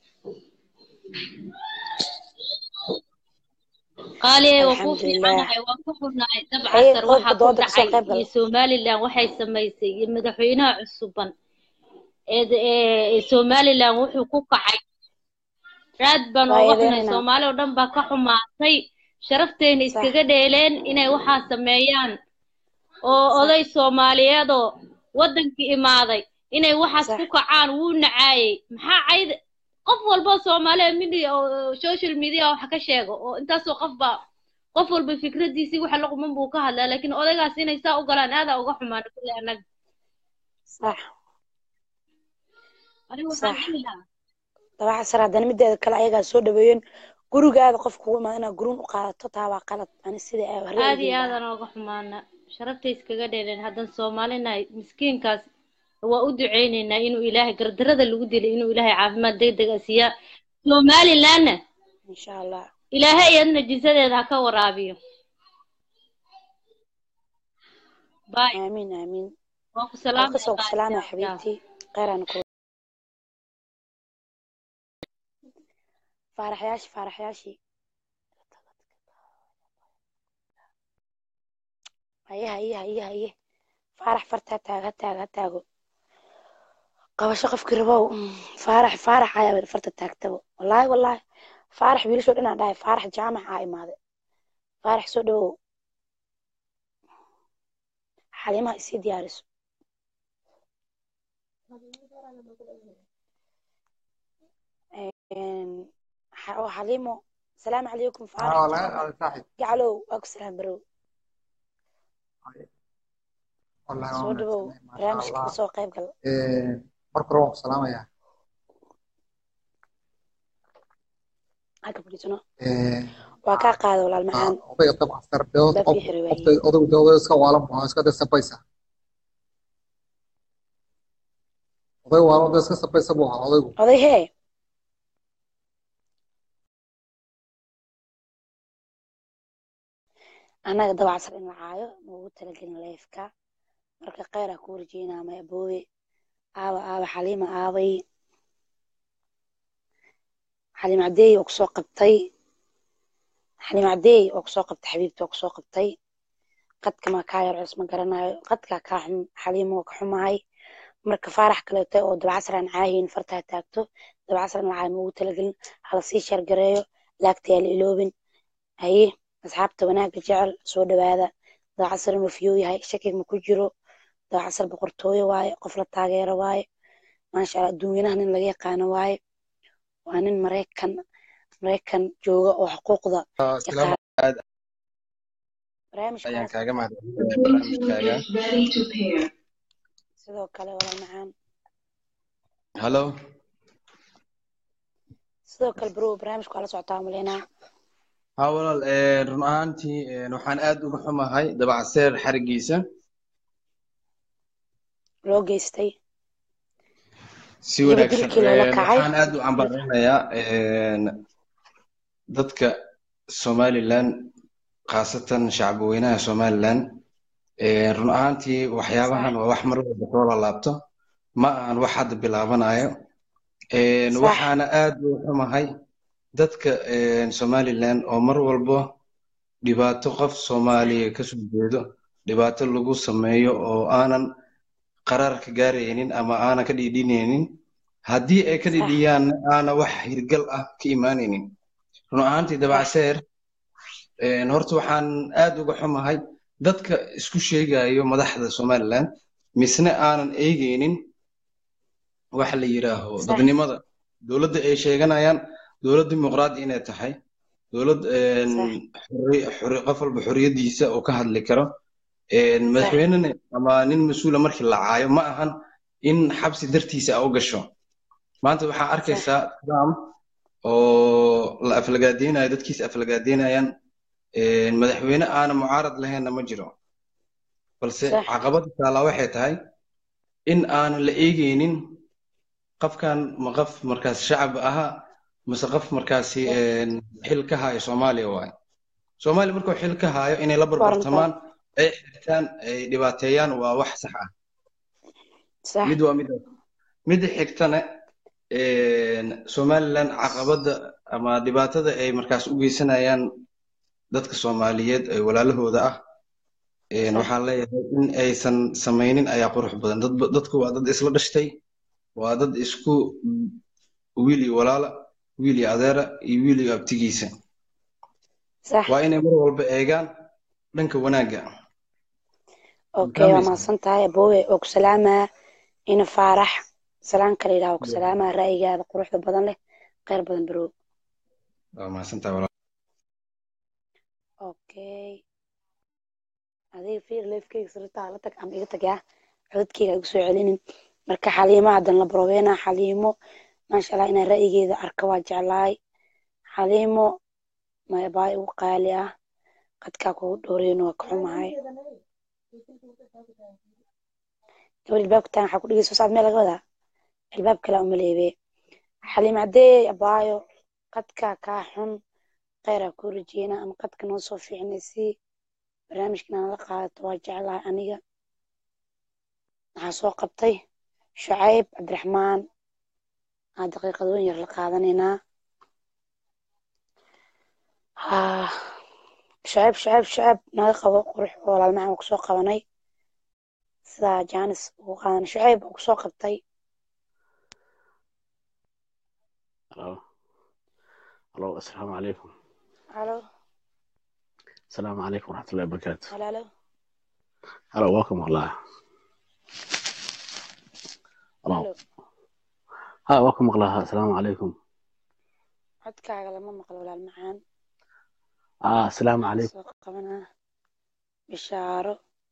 qaaliye waa kuu fiicanahay waan ku xurnahay dab casar waxaa ku dhacay iyo somalilan waxay samaysay iyo madaxweynaha cusuban ee somalilan wuxuu ku kacay raad baan ooga xunay soomaali oo dhan baa ka xumaatay sharafteena iskaga dheeleen inay waxaa sameeyaan oo oday soomaaliyeedoo waddankii imaaday inay waxaas ku kacaan wuu nacaayey maxaa cayd qof walba soomaaliya media oo social media wax ka sheego oo intaasoo qof baa qof walba fikradiisii waxa la quman buu ka hadlaa laakiin odaygaas inay saa u galaan aadaa uga xumaana kulle annaga
صح
anigu
صح
waxaan dhihi lahaa
dabaca sar haddana mideeda kale ayagaa soo dhaweeyeen gurigaada qof kugu imaada inaad guruun u qaadato taa waa qalad ani sida
aad iyo aadaan uga xumaana sharaftay iskaga dheereen haddan soomaalinahay miskiinkaas waa u duceyneynaa inuu ilaahay gardarada lagu dilay inuu ilaahay caafimaad degdeg a siiyaa somalilandna
insha allah
ilaahay iyadna jisadeeda ha ka waraabiyo باي
aamiin aamiin
واكو سلام
kasoo salaama xabiibtii qeyraan ku faaraxyaashi faaraxyaashi haye haye haye haye faarax farta ha taago ha taago ha taago qabasho qofkii rabow faarax faarax ayaa farta taagtabo wallaahi wallaahi faarax wiilashoo dhanaa dhahay faarax jaamac aa imaaday faarax soo dhawow xalimaha isii diyaariso oo xaliimo salaamu calaykum faarax jaamac gacalow waa ku salaam barow soo dhawow barnaamijka kasoo qayb gal
marka hore waan ku salaamayaa
halka fadhiisano waa kaa qaada walaal macaan
odayga dabcan sarbeod
Baa
qof
ii xiray
qofta odaygu dee odayga iska waalan buu iska dee sabaysa oday waalan dee iska sabaysa buu ahaa odaygu
oday hee annaga dabacsan in la caayo maugu talagelin leefka marka kheyraa ku warjeynaa maya boobe aaba aaba xaliima aabay xaliim cadeey oo kusoo qabtay xaliim cadeey oo kusoo qabtay xabiibti oo kusoo qabtay qadka maa kaa yar cus ma garanayo qadkaa kaa xun xaliimo waa ka xumahay marka faarax kaleeto oo dabcasar aan caahayn fartaa taagto dabcasar in la caayo maugu talagelin hala sii shargareeyo laagta yaa la iloobin haye asxaabta wanaagga jecel soo dhawaada dabcasar inuu fiyoo yahay shakig ma ku jiro dabcasar boqortooyo waaye qof la taageero waaye maasha allah adduunyanaha nin laga yaqaano waaye waa nin maraykan maraykan jooga oo xuquuqda yaqaan
aad ayaan
barnaamijkaas
kaaga mahadcelinayaa barnaamijkaaga
sidoo kale walaal macaan
hallo
sidoo kale bro barnaamijka waa la socotaa umaleynaa
ha walaal eh, run ahaantii eh, waxaan aad uga xumahay dabacseer xarigiisa
loo geystay
si
weliba
wanaagsan
dilkii loola
Eh,
kacay
waxaan aad u cambarinayaa dadka somaliland khaasatan shacbweynaha somaliland Eh, run ahaantii waxyaabahan waa wax mar walba soo laalaabto ma ahan wax hadda bilaabanayo Eh,
sax
waxaana aad u xumahay dadka eh, somaliland oo mar walba dhibaato qof soomaaliya kasoo jeedo dhibaato lagu sameeyo oo aanan qaraar ka gaaraynin ama aanan ka dhiidhinaynin haddii ay ka
sax
dhidhiyaanna aana wax hirgal ah ka imaanaynin run ahaantii
sax
dabacseer een, horta waxaan aad uga xumahay dadka isku sheegayo madaxda somaliland misne aanan eegaynin waxa la yidhaaho
sax
dadnimada dowladda ay sheeganayaan dowlad dimuqraadi inay tahay dowlad een,
sax
xorri xorri qof walba xorriyadiisa oo ka hadli karo een,
sax
madaxweynena ama nin mas-uula markii la caayo ma ahan in xabsi dartiisa a u gasho maanta waxaa
sax
arkaysaa trump oo la aflagaadeynayo dadkiisa aflagaadeynayaan een, madaxweyne aanan mucaarad lahaynna ma jiro balse
sax
caqabada taalaa waxay tahay in aanan la eegeynin qofkan ma qof markaas shacab ahaa mise qof markaasi
sax
een, xil ka haayo soomaaliya waaye soomaaliya markuu xil ka haayo inay la
waa runtaa
barbartamaan ay xirtaan ay dhibaateeyaan waa wax sax ah
sax
mid waa midaas midda xigtana een, somaliland caqabada ama dhibaatada ay markaas u geysanayaan dadka soomaaliyeed ee walaalahooda ah een,
sax
waxaan leeyahay in aysan samaynin ayaa qurux badan dad dadku waa dad isla dhashtay waa dad isku wiil iyo walaala wiil iyo adeera iyo wiil iyo abtigiisa
sax
waa inay mar walba eegaan dhanka wanaagga ma
okay waa
fahmaysaa
mahadsan tahay aboowe oo ku salaamaa ina faarax salaan kale yidhaha oo ku salaamaa ra'yigaada quruxda badan leh kheyr badan bro
waa mahadsantahay walaal
okay adiga fiir leefkeyga sirtaa la tag ama iga tag yaa codadkeyga igu soo celinin marka xaliimo haddan la baroobeena xaliimo maasha allah inaan ra'yigeeda arka waa jeclahay xaliimo maybaa igu qaali ah qadkaa kugu dhowreyno waa ka xumahay gabar ilbaabka taan waxaa ku dhegeyso saad meel laga wadaa albaab kale umaleebe xaliim caddee abaayo qadka kaa xun kheyraa kuu rajeyna ama qadka noo soo fiicinaysii barnaamijkan aan la qaadato waa jeclahay aniga waxaa soo qabtay shucayb cabdiraxmaan aa daqiiqadooyin yar la qaadanaynaa shucayb shucayb shucayb naga qabo qurux oo walaalmacan waa kusoo qabanay sidaa jaanis ugu qaadanay shucayb oo kusoo qabtay
Hello. Hello. Assalamu alaikum.
halo
Assalamu alaikum warahmatullahi wabarakatuh.
halaalo
Hello. Welcome Allah. Hello.
halo
Hi. Welcome Allah. Assalamu alaikum.
codkaaga lama maqlo walaal macaan
Ah. Assalamu
waxaan
alaikum.
soo qabanaa bishaaro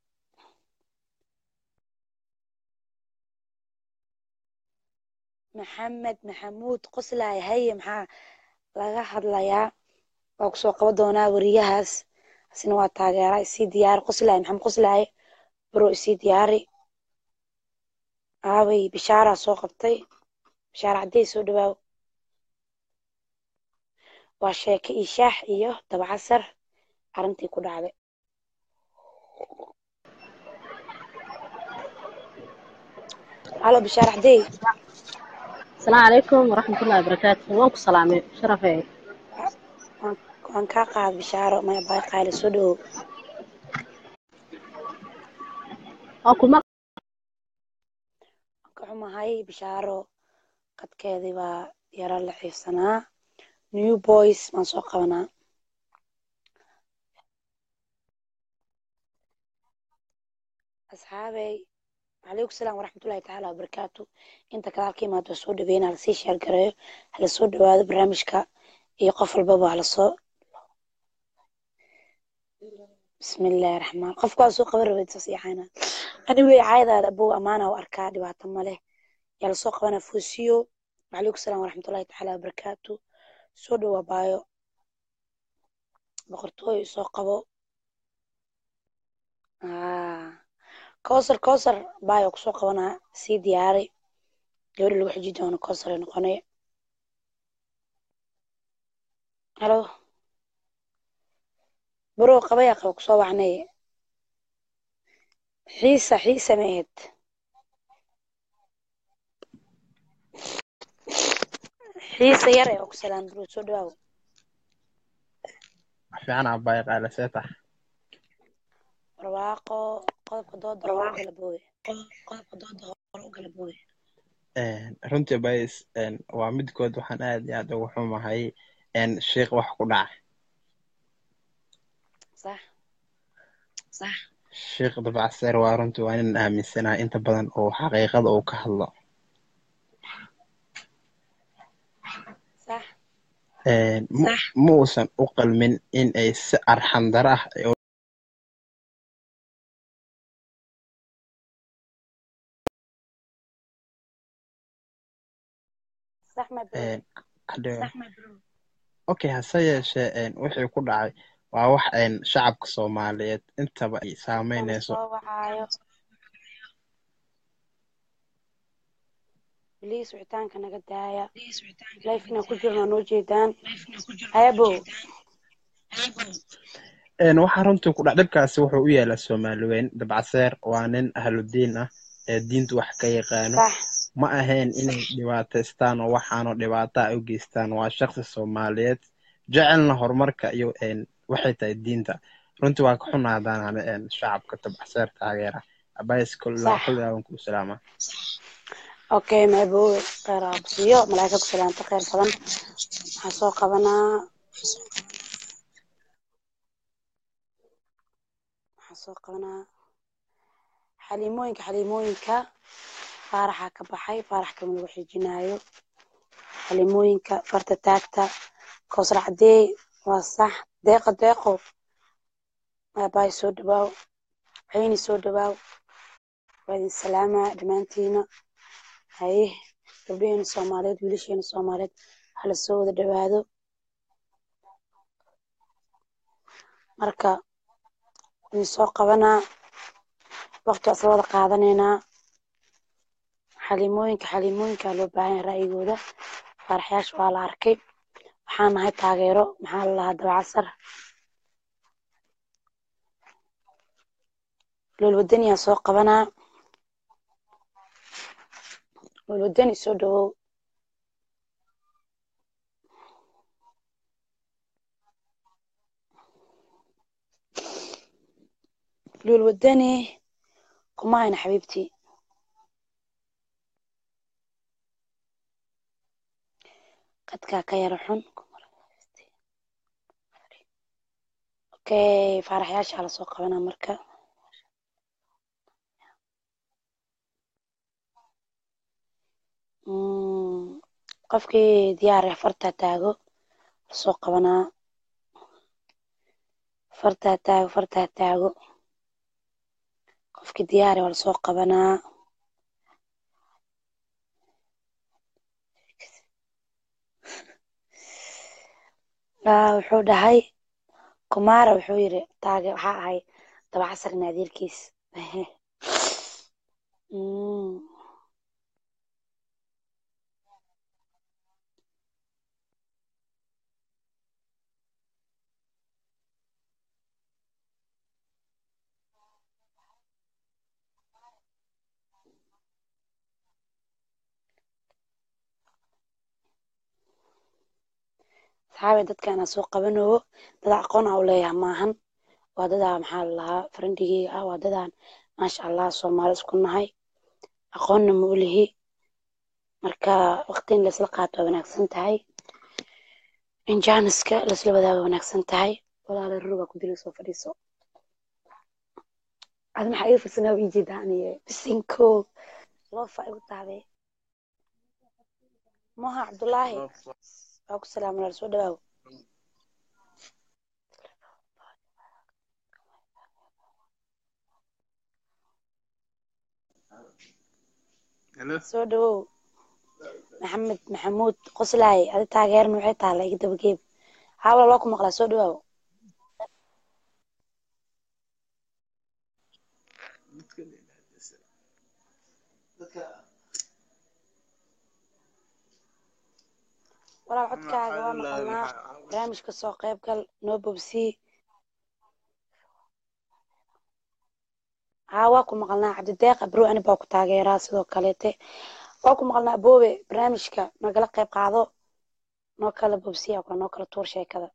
maxamed maxamuud qoslaay haye maxaa laga hadlayaa waa kusoo qaban doonaa weriyahaas asina waa taageera isii diyaari qoslaay maxamed qoslaay baro isii diyaari aaway bishaaraa soo qabtay bishaar caddey soo dhawaaw waa sheeke iyo shaax iyo dabacasar arrintii ku dhacday halo bishaar caddey
السلام عليكم ورحمة الله وبركاته وانكم سلامي شرفي
waan waan kaa qaad bishaaro maya baay qaali soo dhawow
وانكم
waan ka xumahay bishaaro qadkeedii baa yaro la xiifsanaa new boys baan soo qabanaa asxaabey calaykum salaam waraxmatullahi tacaala wabarakaatu inta kale halka imaado waa soo dhaweyna halasii sheer gareeyo hala soo dhawaado barnaamijka iyo qof walbaba halasoo bismillahi raxmaan qofka waa soo qaban rabay saas yaxaana anigay caayadaada abow amaana u arkaa dhibaato male yaa lasoo qabanaa foosiyo calaykum salaam waraxmatullahi tacaala wabarakaatu soo dhawaa baayo boqortooyo soo qabo Ah, kowsar kowsar baayo kusoo qabanaa sii diyaari gabadhi lagu xiji doono kowsar ay noqonay halo barow qabaya qaba kusoo wacnay xiisa xiisa ma ahayd xiisa yar ee og salaam barow soo dhawaaw
fiican abbaay qaale see tax
barwaaqo qodobka dooda hore u gala booye qodobka dooda hore u gala booye
runtii bays waa midkood waxaan aad iyo aad ugu xumahay sheikh wax ku dhacay
sax sax
sheikh dabacseer waa runtii waa nin aaminsanahay inta badan oo xaqiiqada uu ka hadlo
sax
ma ma uusan u qalmin in ay si arxan dara ah ay u-
sax ma bro
hadhow
sax ma bro
okay hase yeeshee wixii ku dhacay waa wax shacabka soomaaliyeed intaba ay
mana
saameynayso
soo wacaayo biliis wicitaanka naga daaya life inaan ku jirno noo jeedaan hayabo
Een, waxaa runtii ku dhac dhibkaasi wuxuu u yeelaa soomaali weyn dabcaseer waa nin ahludiin ah ee diintu wax ka yaqaano
sax
ma ahayn inay dhibaataystaan oo waxaanoo dhibaata ay u geystaan waa shaqsi soomaaliyeed jecelna horumarka iyo een, waxay tahay diinta runtii waa ka xunaa haddaan hane een, shacabka dabcaseer taageera abays
sax
kulaawan kuu salaama
okay maabowe kheyr aabsiyo malaa'ika ku salaanta kheyr badan waxaan soo qabanaa waxaan soo qabanaa xaliimooyinka xaliimooyinka faaraxa ka baxay faarax kama lagu xijinaayo xaliimooyinka farta taagta kowsar cadeey waa sax deeqa deeqo aabaay soo dhawaaw cayni soo dhawaaw waa idin salaamaa dhammaantiina haye gabdhaheena soomaaliyeed wiilasheena soomaaliyeed hala soo wada dhawaado marka idin soo qabanaa waqti waa isla wada qaadanaynaa xalimooyinka xalimooyinka loo baahan yahay ra'yigooda faaraxyaasha waa la arkay waxaan nahay taageero maxaa la lahaa dabacasar loolwadaniyaa soo qabanaa loolwadani soo dhawow loolwadani kuma hayna xabiibtii qadkaa ka yara xun okay faaraxyaasha lasoo qabanaa marka qofkii diyaar ah fartaa taago lasoo qabanaa fartaa taago fartaa taago qofkii diyaar ah waa lasoo qabanaa wuxuu dhahay kumaara wuxuu yiri taage waxaa ahay dabacasar naadirkiis saxaabe dadkaana soo qabanayo dada aqoon a u leeyahay maahan waa dadaa maxaa lalahaa farandigeyga ah waa dadaan maasha allah soomaali isku nahay aqoonna ma u lihi marka waqti in laisla qaato waa wanaagsan tahay in jaaniska laisla wadaago wanaagsan tahay walaala rurugaa ku dili soo fadhiiso ad maxaa iga farsanaa ii jeedaa aniye bisinko loofa igu taabee moha cabdulaahi waa ku salaam walaal soo dhawaaw soo dhawow maxamed maxamuud qoslaay adi taageeran waxay taala iga dabageeb haa walaal waa ku maqlaa soo dhawaaw walaal codkaaga waa maqalnaa barnaamijka soo qayb gal noo bobsii haa waa ku maqalnaa cabdideeq abro ani baa ku taageeraa sidoo kaleete waa ku maqalnaa boobe barnaamijka nagala qayb qaado noo kala bobsiya kula noo kala tuur sheekada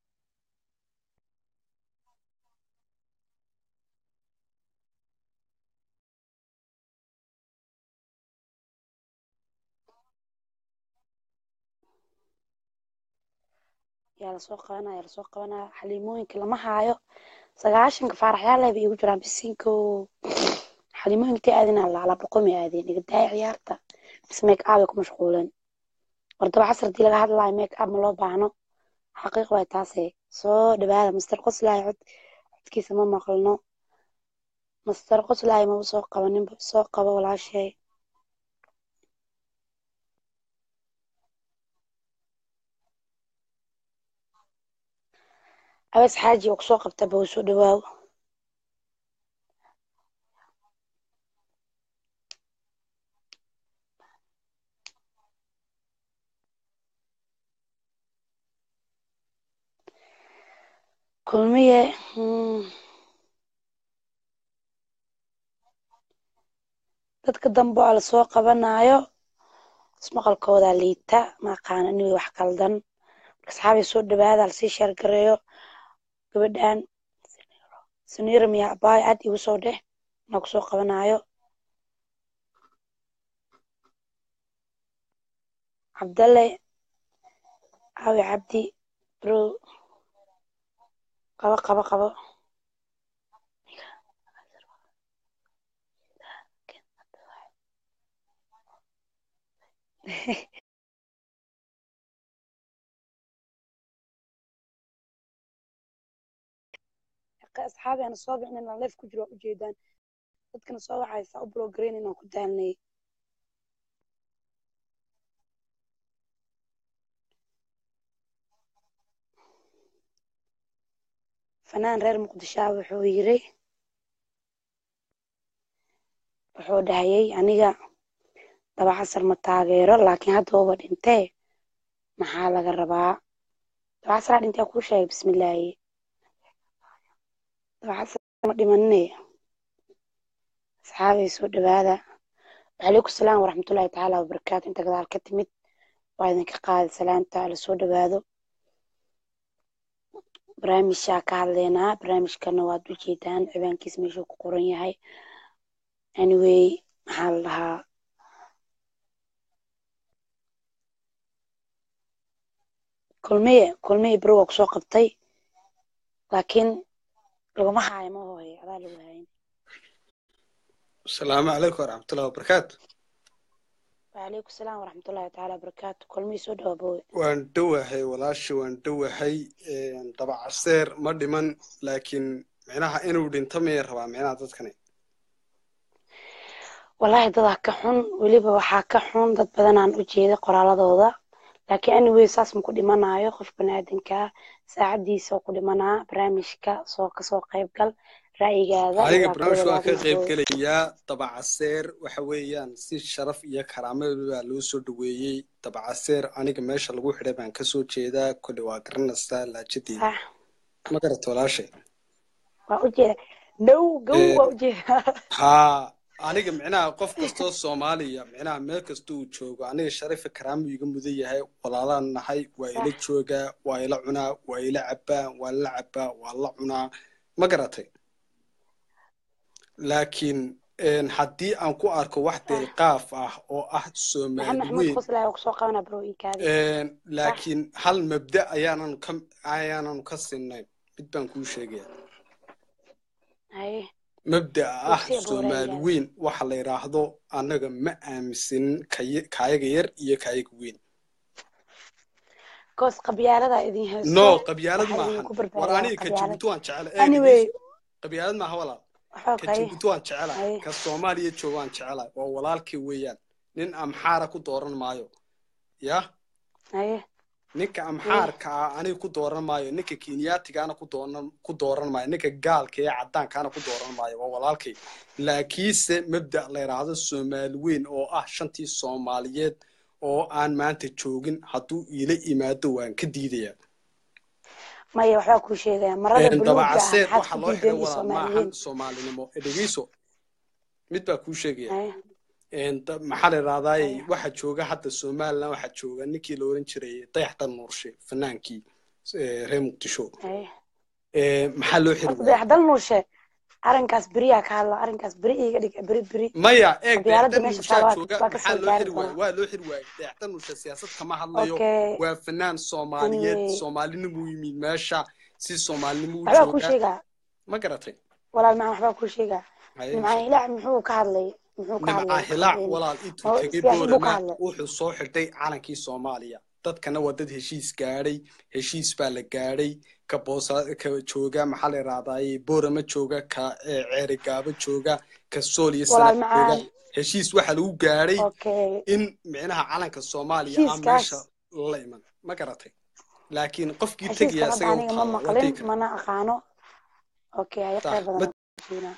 yaa lasoo qabanaa yaa lasoo qabanaa xaliimooyinka lama haayo sagaashanka faaraxyaal bay igu jiraan bisinko xaliimooyinka aadin alla ala boqomi aadeen iga daaya ciyaarta bis make up ay ku mashquuleen wardaba casar hadii laga hadlayo make up ma loo baahno xaqiiq waay taase soo dhawaada master qoslaay cod codkiisa ma maqlno master qoslaay maba soo qabaninba soo qabo walaashay abees xaaji oo kusoo qabta bow soo dhawaaw kulmiye dadka dambe oo lasoo qabanayo ismaqalkooda liita ma aqaana inay wax qaldan marka saxaabay soo dhawaada lasii sheergareeyo gabadhan suniira miya abaay aad igu soo dheh inaa kusoo qabanayo cabdalle caawi cabdi bro qabo qabo qabo asxaabi ana soo bixin inaan leef ku jiro waa ujeedaan dadkana soo wacaysa u blogarayn inaan ku daalnay fanaan reer muqdisho ah wuxuu yiri wuxuu dhahayay aniga dabacasar ma taageero laakiin hadda uba dhintee maxaa laga rabaa dabacasar dhintee kuu sheegay bismillaahi dabacasar ma dhimanine asxaabay soo dhawaada وعليكم السلام ورحمة الله تعالى وبركاته انت قدر كتمت وإذن كقاعد سلامتا على سود بادو برامج شاكا علينا برامج كان واد وجيدان عبان كيس ميشو قرن يهي anyway maxaa la dhahaa kulmiye kulmiye beri waa kusoo qabtay laakiin laguma haayo ma hooye adaa lagu haayin
asalaamu calaykum waraxmatullahi wabarakaatu
وعليكم السلام ورحمة الله تعالى وبركاته كل مي سود أبوي
waan dhowahay walaashi waan dhowahay dabacaseer ma dhiman laakiin micnaha inuu dhinto miyay rabaa micnaha dadkani
والله dadaa ka xun weliba waxaa ka xun dad badan aan u jeeda qoraaladooda laakiin anyway saas ma ku dhimanayo qof baniaadanka saacadiisa oo ku dhimanaa barnaamijka soo kasoo qayb gal ra'yigaada
aniga
waa ka
barnaamijka waan ka
wadaagaysa
qayb gelayaa dabacaseer waxa weeyaan si sharaf iyo karaamada baa loo soo dhaweeyey dabacaseer aniga meesha lagu xidhay baan kasoo jeedaa kole waa garanaysaa laajadeeda
sax
ma garata walaashay
waa u jeeda dhow gow
Eh,
waa u jeeda
haa aniga micnaha qof kastoo soomaaliya micnaha meel kasta uu joogo aniga sharifa karaamu iga mudan yahay walaalaan nahay waa ila
sax
joogaa waa ila cunaa waa ila cabaa waa la cabaa waa la cunaa ma garatay laakiin een, haddii aan ku arko wax
sax
deelqaaf ah oo ah
maxamed
soomaali
maxamuud
weyn
qoslaa waa kusoo qabana bro iikaadi
een,
sax
laakiin hal mabda ayaanan ka ayaanan ka sinnayn mid baan kuu sheegaya
haye
mabda'a ah
bogsi abuu
soomaali
ra'yigaada
weyn waxa la yidhaahdo annaga ma aaminsanin kay- kaayaga yar iyo kaayaga weyn
koos qabyaalada idin hayso
no qabyaalad
waxaa
maahan
idinku
war
barbaariyaa
aniga ka
qabyaalad
jabuuti waan jecela ee
anyway
dhegeyso qabyaalad maaha walaal
waxaa
ka
kaye
jabuuti waan jecelahay
haye
ka soomaaliya jooga waan jecelahay waa walaalkii weeyaan nin amxaara ku dooran maayo yah
haye
ninka
haye
amxaarka ah aniga ku dooran maayo ninka kenyaatigaana ku dooran ku dooran maayo ninka gaalka ee caddaankaana ku dooran maayo waa walaalkay laakiinse mabda la yidhaahdo soomaali weyn oo ah shantii soomaaliyeed oo aan maanta joogin hadduu iila imaado waan ka diidayaa
maya waxbaa kuu sheegaya marada
Een,
buluuga ah
dabacaseer
maxaad
waxa
ku
loo
diideen
xidhay
iyo
walaal maahan
soomaaliyiin
soomaalinimo ee dhegeyso mid baa kuu sheegaya
haye
Een, da- maxaa la yidhahdaay
haye
waxa jooga hadda somaliland waxaa jooga ninkii la oran jiray dayaxdan nuurshe fanaankii ee, reer muqdisho
haye
Ee, maxaa loo xiri
horta
waayey
dayaxdal nuushe arrinkaas beriyaa ka hadla arrinkaas beri iiga dhig beri beri
maya eeg
qabyaalada
dayaxdan
meesha
nuushaa
taa waa
jooga
waa ka
maxaa
soo
loo
gaari
xiri waayey
doonaa
waa loo xiri waayey dayaxdan nuusha siyaasad kama hadlayo
okay
waa fanaan soomaaliyeed
anyway
soomaalinimuu yimid meesha si soomaalinimo u
waxbaa kuu
joogaa
sheegaa
ma garatay
walaal macaan waxbaa kuu sheegaa
haye
nimcaan
sheeg
hilaac muxuu ka hadlay muxuu ka
nimca
hadlay
hilaac
een,
walaal intuu
oo
tegay
siyaasad buu ka
boorama
hadlay
wuxuu soo xidhay calankii soomaaliya dadkana waa dad heshiis gaadhay heshiis baa la gaadhay ka boosa ka jooga maxaa la yidhahdaaye boorama jooga ka eh, ceerigaabo jooga ka sool iyo
walaal
sanaag jooga
macaan
heshiis waxaa lagu gaadhay
okay
in micnaha calanka soomaaliya aan
heshiiskaas
meesha la iman ma garatay laakiin qofkii
heshiiskan
tegaya
hadda
isaga u
aniga ma
taala waa
maqlin
tegi kara
mana aqaano okay haye
sax
khayr
ma
badan siinaa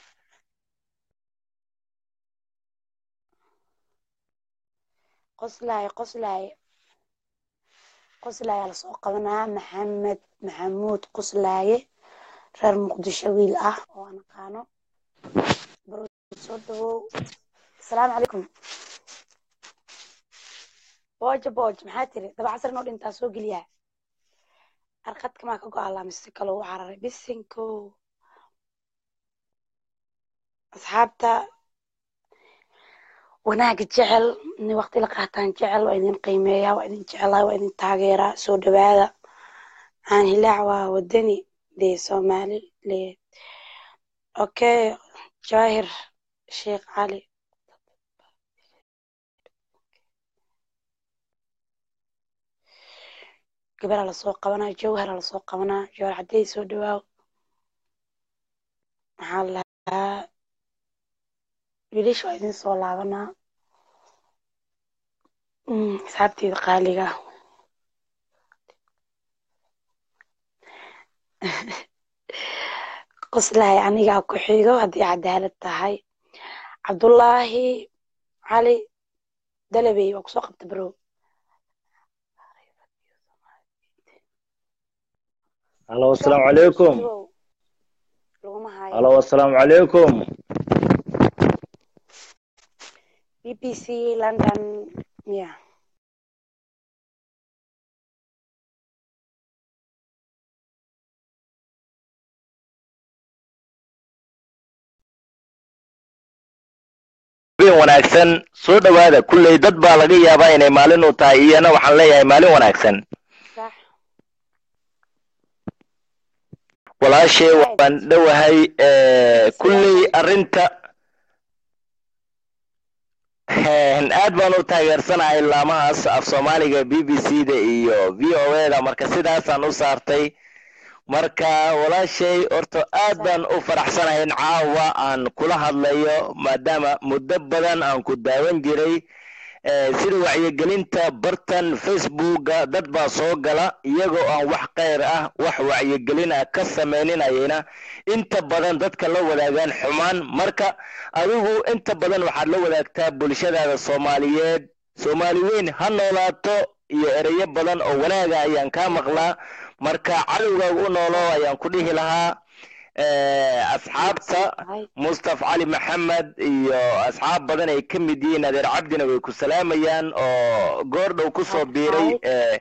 qoslaay qoslaay qoslaayaa lasoo qabanaa maxamed maxamuud qoslaaye reer muqdisho wiil ah oo aan aqaano baro soo dhawow asalaamu calaykum booja booj maxaa tiri dabacasar inoo dhintaa soo geliyaa arqadka maa ka go-aalaa mise kaloo u cararay bisinko asxaabta wanaaga jecel in waqti la qaataan jecel waa idin qiimeeyaa waa idin jecelahay waa idin taageeraa soo dhawaada aan hilaac waa wadani dee soomaali le okay jaahir sheekh cali gabara lasoo qabanaa jawhara lasoo qabanaa jawhar caddey soo dhawaaw maxaa la lahaa wiilasha waa idin soo laabanaa Mm, asxaabteeda qaaliga ah. qoslahay anigaa ku xigo haddii cadaalad tahay cabdullaahi cali dalabey waa kusoo qabta bro
halo asalaamu calaykum
laguma hayo
halo asalaamu calaykum
b b c london ya
habeen wanaagsan soo dhowaada kulley dad baa laga yaabaa inay maalin u tahay iyana waxaan leeyahay maalin wanaagsan
sax
walaashay waan dhowahay kulley arrinta aad baan u taageersanahay laamahaas af soomaaliga b b c da iyo v o a da marka sidaasaan u saartay marka walaashay horta aad baan u faraxsanahay in caawa aan kula hadlayo maadaama muddo badan aan ku daawan jiray sida wacyigelinta bartan facebooka dad baa soo gala iyagoo aan wax kheyr ah wax wacyigelin ah ka sameyninayana inta badan dadka la wadaagaan xumaan marka adigu inta badan waxaad la wadaagtaa bulshadaada soomaaliyeed soomaali weyn ha noolaato iyo ereyo badan oo wanaaga ayaan kaa maqlaa marka cadowgaaga u noolo ayaan ku dhihi lahaa asxaabta mustaf cali maxamed iyo asxaab badan ay ka mid yihiin adeer cabdina way ku salaamayaan oo goor dhow kusoo biiray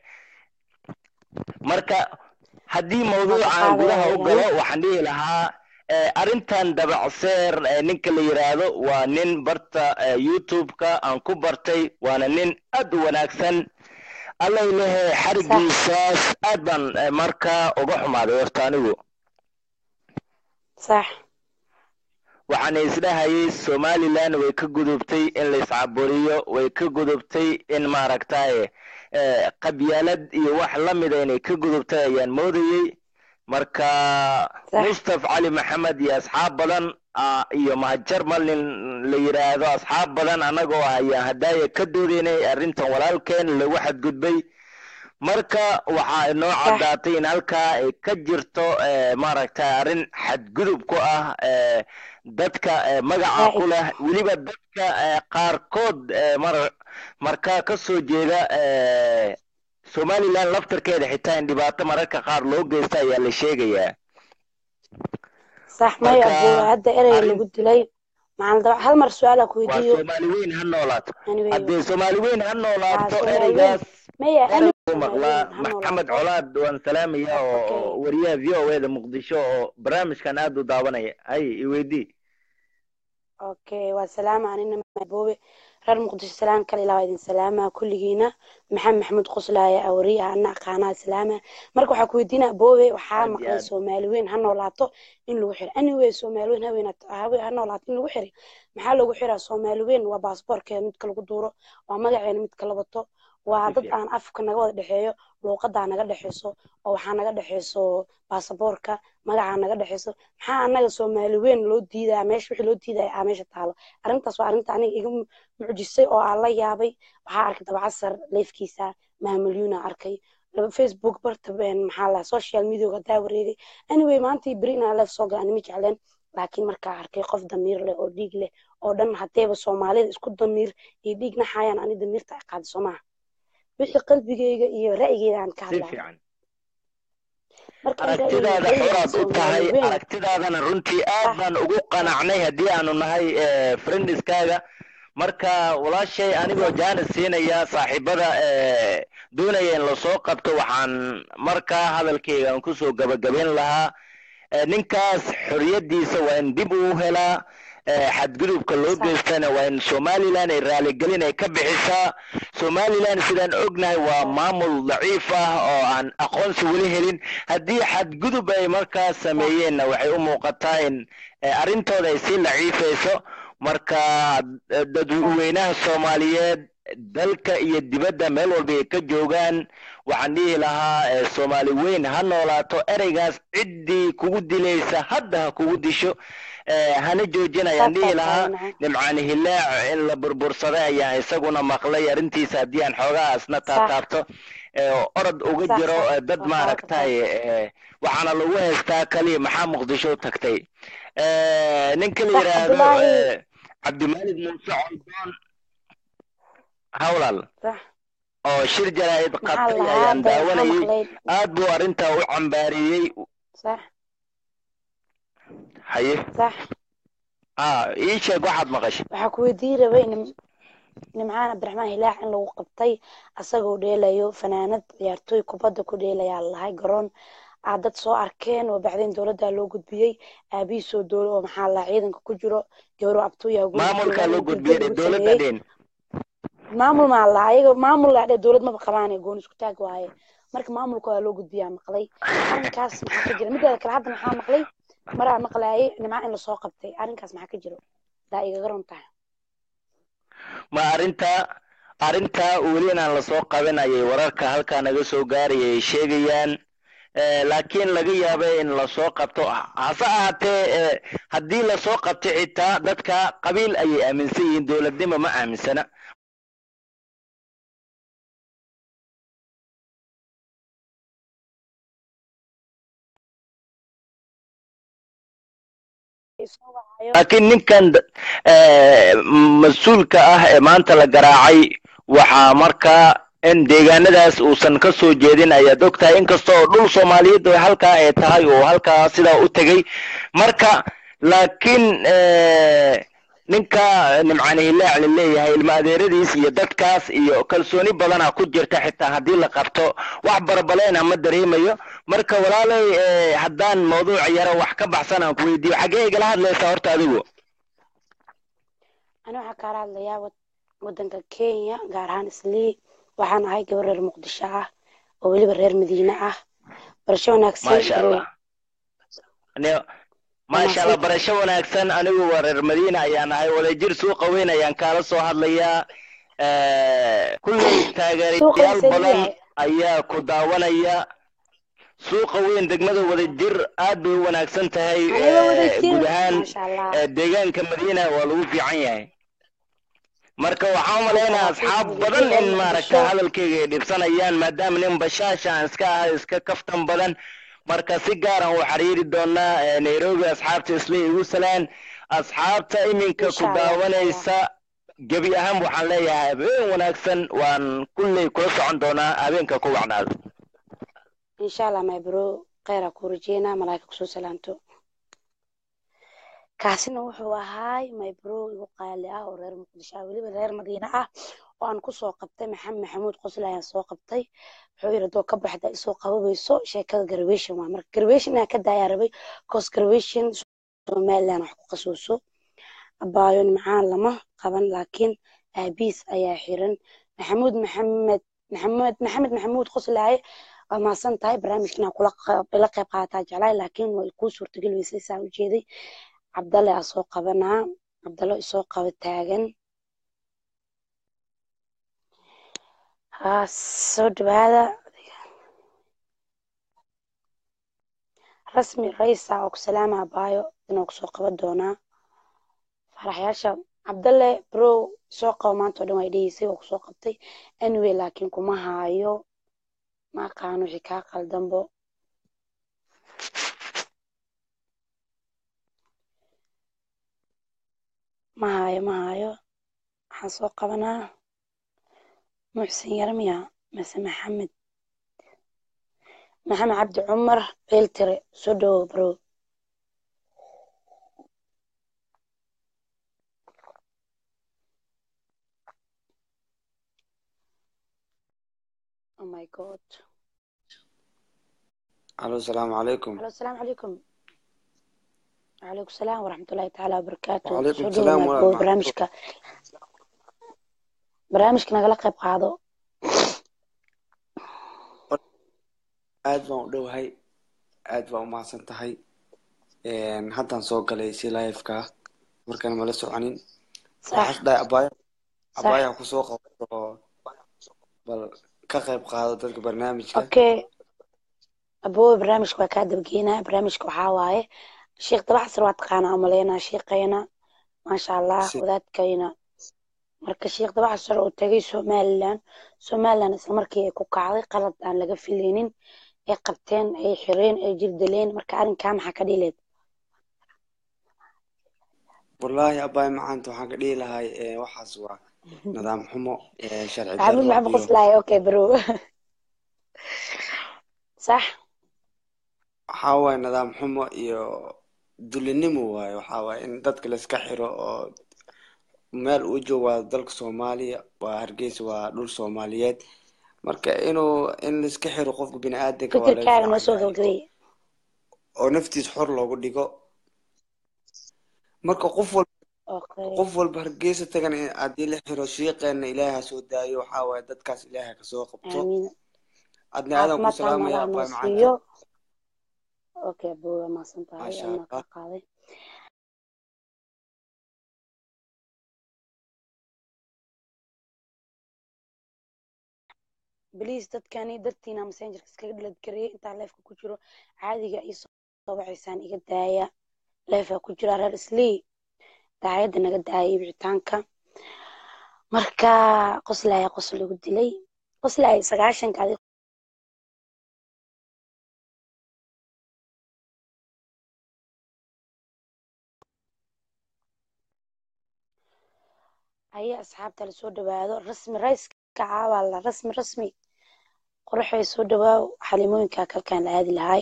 marka haddii mawduucan gudaha u galo waxaan dhihi lahaa arrintan dabacseer ninka la yiraahdo waa nin barta youtube-ka aan ku bartay waana nin aad u wanaagsan allay lehe xarigiisaas aad baan markaa uga xumaaday horta anigu
sax
waxaan isdhahayay somaliland way ka gudubtay in la iscaburiyo way ka gudubtay in maaragtaye qabyaalad iyo wax la mida inay ka gudubtay ayaan moodayey marka mustaf cali maxamed iyo asxaab badan iyo mahajarmal nin la yidhaahdo asxaab badan annagoo ah ayaan hadaaya ka doodaynay arrintan walaalkeen lagu xadgudbay marka waxaa inoo caddaatay in halkaa ay ka jirto maaragtay arrin xadgudub ku ah dadka magaca ku leh weliba dadka qaarkood mar markaa ka soo jeeda somaliland laftarkeeda xitaa in dhibaato mararka qaar loo geysta ayaa la sheegayaa
sax may abuur hadda erey lagu dilay maxaan daba hal mar su-aal ku
waa
weydiiyo
soomaali weyn ha noolaato
Anyway,
haddii soomaali weyn ha noolaato
Soomaali weyn.
ereygaas
maya ani
u maqlaa maxamed colaad waan salaamaya oo wariyaha v o a da muqdisho oo barnaamijkan aad u daawanaya hay iweydii
okay waa salaama anina boobe reer muqdisho salaan kale ilaa waa idin salaama kulligiina maxamed maxamuud qoslaaya awariyaha ana aqaanaa salaama marka waxaa ku weydiinaa boobe waxaa
Aad iyo
maqlay
aad.
soomaali weyn ha noolaato in lagu xiro anyway soomaali weyn haween ha noolaato in lagu xiray maxaa lagu xiraa soomaali weyn waa baasboorkeeda midka lagu duuro waa magaceena midka la wato waa dad aan afka naga wada dhexeeyo luuqadaa naga dhexeyso oo waxaa naga dhexeyso baasaboorka magacaa naga dhexeyso maxaa anaga soomaali weyn loo diidaya meesha wixii loo diidaya aa meesha taalo arrintaas waa arrinta aniga iga mu- mucjisay oo aan la yaabay waxaa arkay dabacasar leefkiisa maamalyuuna arkay laba facebook barta een, maxaa la social mediaga hadaa wareegay anyway maantii beri inaan leef soo gala anima jecleen laakiin markaa arkay qof damiir leh oo dhiig leh oo dhan hadeeba soomaalida isku damiir iyo dhiig naxayaan ani damiirta ay qaadi soo maha wixii qalbigeyga iyo ra'yigeyga aan ka
si
hadlaa
fiican
marka in ra'yigeyga
aragtidaada
ra'yiga
xoraad u tahay
soomaali weyn
aragtidaadana runtii aad baan ugu qanacnay haddii aanu nahay friendiskaaga marka walaashay anigoo jaanis siinaya saaxiibada eh, doonaya in lasoo qabto waxaan markaa hadalkayga aan kusoo gabagabayn lahaa Eh, ninkaas xoriyadiisa waa in dib uu helaa eh, xadgudubka loo geystana waa in somaliland ay raaligelin ay ka bixisaa somaliland sidaan ognahay waa maamul daciif ah oo aan aqoonsi weli helin haddii xadgudub ay markaa sameeyeenna waxay u muuqataa in eh, arrintooda ay sii daciifayso marka eh, dadweynaha soomaaliyeed dalka iyo dibadda meel walba ay ka joogaan waxaan dhihi lahaa eh, soomaali weyn ha noolaato ereygaas ciddii kugu dilaysa hadda ha kugu disho eh, hana joojin ayaan dhihi lahaa nimcaani hilaac in la burbursaday ayaan isaguna maqlay arrintiisa haddii aan xoogaa asna taataabto eh, oo orod uga
Sax,
jiro
sax.
eh, dad maaragtay eh, waxaana lagu haystaa kaliya maxaa muqdisho u tagtay Eh, ninka la
Sax,
yidhaahdo
Cabdullaahi.
eh, cabdimalik muuse coldoon hawlal
sax
oo shir jaraa'id
maxaa
qabtay
lahaa
ayaan
hadda waxaa
daawanayay
maqlay
aad buu arrintaa u cambaariyey
sax
haye
sax
ah ii sheeg waxaad maqashay
waxaa ku weydiin rabay nim- nimcaan cabdiraxmaan hilaax in lagu qabtay asagoo dheelayo fanaanad ciyaartooy kubadda ku dheelayaa lahay garoon aad dad soo arkeen oo bacdeen dowladda loo gudbiyey aabihiisoo dowla oo maxaa lahaa ciidanka ku jiro gabro abtuuyaa guriga
maamulkaa
joogaan
loo
in dil
gudbiyey
lagu
dowladda
sameeyey
dhen
maamul maa lahaa ayaga maamul laa dheh dowlad maba qabaane gooni isku taag waaye marka maamulka waa loo gudbiyaa maqlay arrinkaas maxaa ka jira mideeda kale hadda maxaa maqlay maraa maqlaayay nimca in lasoo qabtay arrinkaas maxaa ka jiro daa igaga ron tahay
ma arrintaa arrintaa weli inaan lasoo qabanayay wararka halkaa naga soo gaaraya ay sheegayaan Eh, laakiin laga yaabay in lasoo qabto hase ahaatee eh, haddii lasoo qabto xitaa dadka qabiil ayay aaminsan yihiin dowladnimo ma aaminsana laakiin ninkan eh, mas-uulka ah ee maanta la garaacay waxaa markaa in deegaanadaas uusan ka soo jeedin ayaad ogtahay inkasta oo dhul soomaaliyeed oo halkaa ay tahay oo halkaa sidaa u tegay marka laakiin eh, ninka nimcaan hilaac la leeyahay ilma adeeradiis iyo dadkaas iyo kalsooni badana ku jirta xitaa haddii la qabto wax barbaleena ma dareemayo marka walaalay eh, haddaan mawduuc yaro wax ka baxsan aan ku weydiiyo xaggee igala hadlaysaa horta adigu
ani waxaa kaala hadlayaa wad- wadanka kenya gaar ahaan islii waxaan ahay gabar reer muqdisho ah oo weliba reer madiine ah barasho wanaagsan
maasha
bro
allah Ne- maasha allah barasho wanaagsan anigu waa reer madiina ayaan ahay wadajir suuqa weyn ayaan kaala soo hadlayaa Eh, kulley
suuqa
taageerayaal
mise
badan
yahay
ayaa ku daawanaya suuqa weyn degmada wadajir aad bay u wanaagsan tahay
aniga
Eh,
wadajir
guud ahaan
maasha allah
eh, deegaanka madiina waa lagu fiican yahay marka waxaan u
maasha
maleynayaa
allah suuqa
asxaab
wadajir
badan
reer
in maaragta
muqdisho
hadalkayga ay dhibsanayaan maadaama nin bashaasha aan iska ahay iska kaftan badan marka si gaaran u xiriiri doonaa eh, nairobi asxaabta isla igu salaan asxaabta iminka ku
insha allah insha allah
daawanaysa gebi ahaan waxaan leeyahay habeen wanaagsan waan kulley kula socon doonaa habeenka ku wacnaado
insha allah my bro kheyraa kuu rajeynaa malaa'ika kusoo salaamto kaasina wuxuu ahaay my bro igu qaali ah oo reer muqdisho ah weliba reer madiine ah oo aan kusoo qabtay maxamed maxamuud qosle ayaan soo qabtay wuxuu yidhi doo ka baxda isoo qababayso sheekada graduation waa marka graduation inaan ka daayaa rabay cause graduation somaliland wax ku qasuuso abaayo nimcaan lama qaban laakiin aabiis ayaa xiran maxamuud maxamed maxamed maxamed maxamuud qoslaaye waa mahadsan tahay barnaamijka inaan kula qeyb- ila qeyb qaataa jeclaay laakiin way kuu suurtageli weysay saa ujeeday cabdalle aa soo qabanaa cabdallo isoo qaba taagan haa soo dhawaada rasmi raysa oo ku salaama abaayo inuu kusoo qaban doonaa faraxyaasha cabdalle bro soo qabo maanta oo dhan way dhegeysay oo kusoo qabtay anyway laakiin kuma haayo ma aqaano wixii kaa qaldanbo ma haayo ma haayo waxaan soo qabanaa muxsin yarmiya mase maxamed maxamed cabdi cumar beeltire soo dhawow bro oh my god
الو السلام عليكم
alo asalaamu calaykum وعليكم السلام ورحمة الله تعالى وبركاته
وعليكم
soo dhawow
السلام
my
ورحمة
bro
الله
barnaamijka barnaamijka nagala qayb qaado
aad baan u dhowahay aad baan u mahadsan tahay Een, haddaan soo galay si live-ka markaan mala soconin
sax
waxaas dhahay abaayo
sax
abaayaa kusoo qabato oo bal ka qayb qaado dadka barnaamijka
okay aboowe barnaamijka waa kaa dabageynaa barnaamijka waxaa waaye sheekh dabaxsar waa taqaanaa umaleynaa sheekayna maasha allah
si
wadaadkayna marka sheekh dabaxsar oo tagay somaliland somaliland isla markii ay ku kacday qalad aan laga filaynin ay qabteen ay xireen ay jirdileen marka arrinkaa maxaa ka dhileed
wallaahi abaay macaanta waxaan ka dhihi lahay eh, waxaas waa nidaam xumo eh, sharci
maxamuud
darro
maxamed
iyo
qoslaaya okay bro sax
waxaa waaye nidaam xumo iyo dulinimo waaye waxaa waaye in dadka layska xiro oo meel uu joogo waa dalka soomaaliya waa hargeysa waa dhul soomaaliyeed marka inuu in layska xiro qofka bini aadanka waa laga
fikirkaaga noo
fiican
soo
yahay
gabagabay
oo naftiis xor loogu dhigo marka qof walba
okay
qof walba hargeysa tagan in haddii la xiro shiiqeena ilaahay ha soo daayo waxaa waaye dadkaas ilaahay ha kasoo qabto
aamiin
adna aadan ku
caafimaad taama
salaamaya
allah noo
abaay macaanta
siiyo okay bro waa mahadsan tahay
maasha
anaa
allah
kaa qaaday بليز dadkani dartiina messengerka iskaga dhalad gareeyay intaa leefka ku jiro caadiga ii soo wacaysaan iga daaya leefka ku jira reer islii daayadda naga daayay wicitaanka marka qoslaya qosl lagu dilay qoslaya sagaashanka adi aya asxaabta lasoo dhawaado rasmi rayska caawaa la rasmi rasmi qoraxay soo dhawaaw xalimooyinka kalkaan la aadi lahay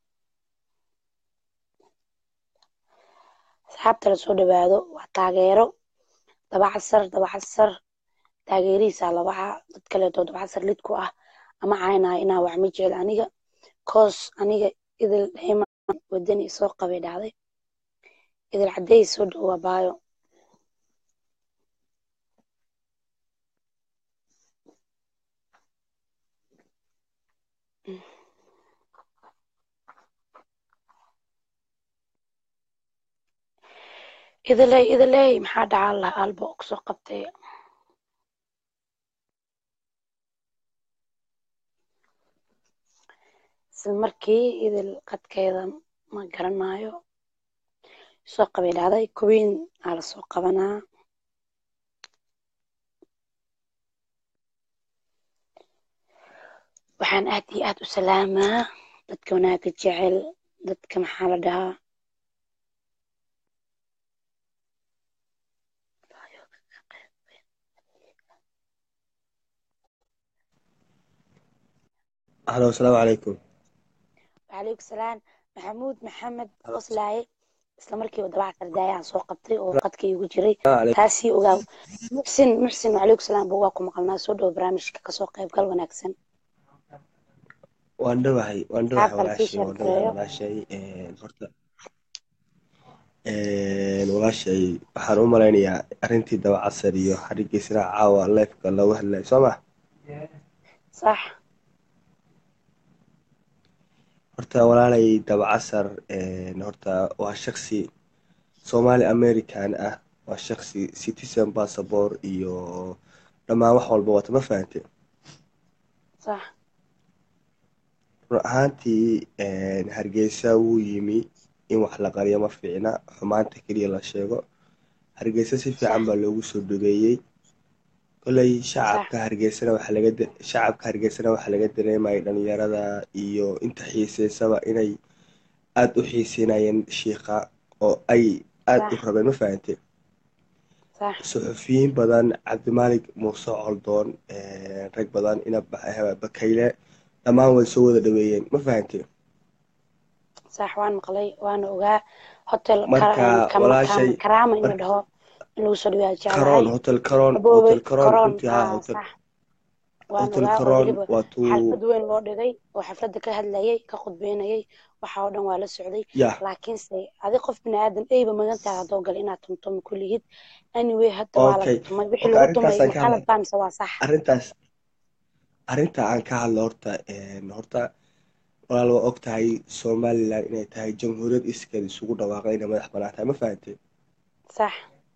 asxaabta lasoo dhawaado waa taageero dabacasar dabacasar taageerihiisa labaca dad kaleeto dabacasar lid ku ah ama caynaya inaa wax ma jecel aniga koos aniga idil dhayman wadani soo qabay dhacday idil cadeey soo dhowaa baayo idiley idiley maxaa dhacaa lah alba oo kusoo qabtay isla markii idil qadkeeda ma garanayo soo qabay dhacday kuwiin aa lasoo qabanaa waxaan aad iyo aad u salaamaa dadka wanaaga jecel dadka maxaa la dhahaa
halo asalaamu calaykum
وعليكم السلام محمود محمد qoslaaye isla markiiba dabacasar daayaan soo qabtay oo qadka igu jiray taasii ogaaw muxsin muxsin وعليكم السلام ba waa ku maqalnaa soo dhowo barnaamijka kasoo qaybgal wanaagsan
waan dhawahay waan dhawahay
asxaabta lasii
walaashay waan dhawahay
sheekeeyo
walaashay een, horta een, walaashay waxaan u malaynayaa arrintii dabacasar iyo xarigiisna caawa leefka looga hadlayo soo ma
صح
horta walaalay dabacasar een, horta waa shaksi Somali American ah waa shaksi citizen passport iyo dhammaan wax walba wata ma fahante
صح
run ahaantii een, hargeysa wuu yimi in wax la qariyo ma fiicna xumaanta keliya la sheego hargeysa si fiican baa loogu soo dhaweeyey koley shacabka hargeysana waxaa laga da- shacabka hargeysana waxaa laga dareemayay dhalinyarada iyo inta xiiseysaba inay aada u xiiseynayeen shiiqa oo ay aada u
صح
rabeen ma fahante
صح
suxufiyiin badan cabdimaalig muuse coldoon een, rag badan ina Ba- bakayle dhammaan way soo wada dhaweeyeen ma fahante
صح waan maqlay waana ogaa hotel
marka
kara- kama-
walaashay
kama- karaama in la
marka
dhaho in lagu soo dhawaado jeclahay
karoon hotel karoon
aboobay
hotel karoon
karoon
runtii haa
aa
hotel
صح waan
hotel
ogaa oo
karoon
weliba
waa tuu
xalfad weyn loo dhigay oo xafladda ka hadlayay ka khudbeynayay waxa oo dhan waa la socday
yah
laakiinse adi qof bini aadan eyba magan tahay haddoo gale inaad tumtumo kulligid anyway hadda waa la
okay
tumay wixii
okay
lagu tumay
arrintaasaan
ma
ka
qalad
hadlay
baa mise waa sax
arrintaas arrinta aan ka hadlo horta een, horta walaal waa og tahay somaliland inay tahay jamhuuriyad iskeed isugu dhawaaqay inay madax banaan tahay ma fahante
sax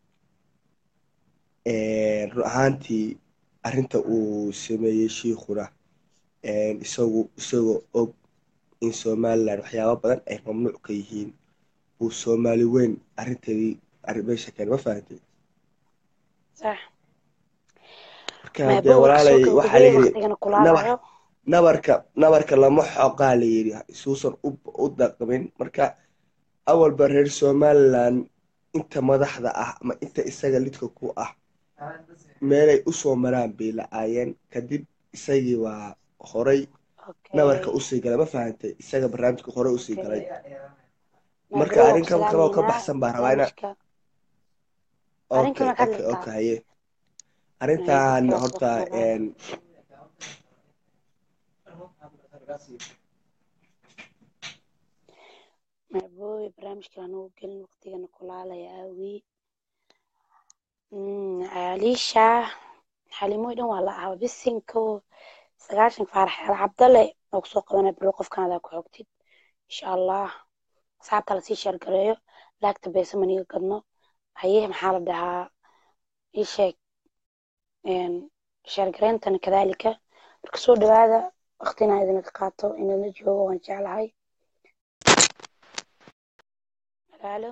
Een, run ahaantii arrinta uu sameeyey shiikhuna een, isagu isagoo og in somaliland waxyaabo badan ay mamnuuc ka yihiin uu soomaali weyn arrinteedii arrin meesha keenay ma fahante
sax
marka
maya
dee
bowa kasoo
walaalay waxaa la
gabagabeeyey
yidhi
waqtigana
nabar
kulaalayo
nabarka nabarka lama xoqaa la yidhi isuusan u u dhaqmin marka awalba reer somaliland inta madaxda ah ama inta isaga lidka ku ah meelay usoo maraan bay la-aayeen kadib isagii waa horay nabarka usii galay ma fahantay isaga barnaamijka hore usii galay marka arrin kaba kaloo ka baxsan baa rabaa ina okay okay okay haye arrintan horta
macbooy barnaamijka anugu gelin waqtigana kulaalaya aawii aliisha xalimoy dhan waa la ahaa bisinko sagaashan faarax al cabdale oo kusoo qabanaya biro qofkaada ku xogtid insha allah asxaabta lasii sheergareeyo laagta beesa maniga gadno haye maxaa la dhahaa ii sheeg sheergareentana kadaalika marka soo dhawaada waqtina idinka qaato inala joogo waan jeclahay magaalo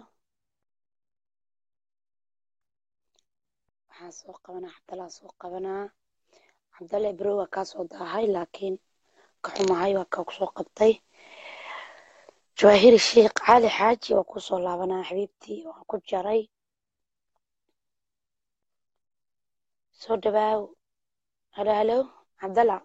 waxaan soo qabanaa cabdalaa soo qabanaa cabdalle bero waa kaa soo daahay laakiin ka xumahay waa kaa kusoo qabtay jawaahiri sheekh cali xaaji waa kusoo laabanaa xabiibtii waan ku jaray soo dhawaaw halo halo cabdalla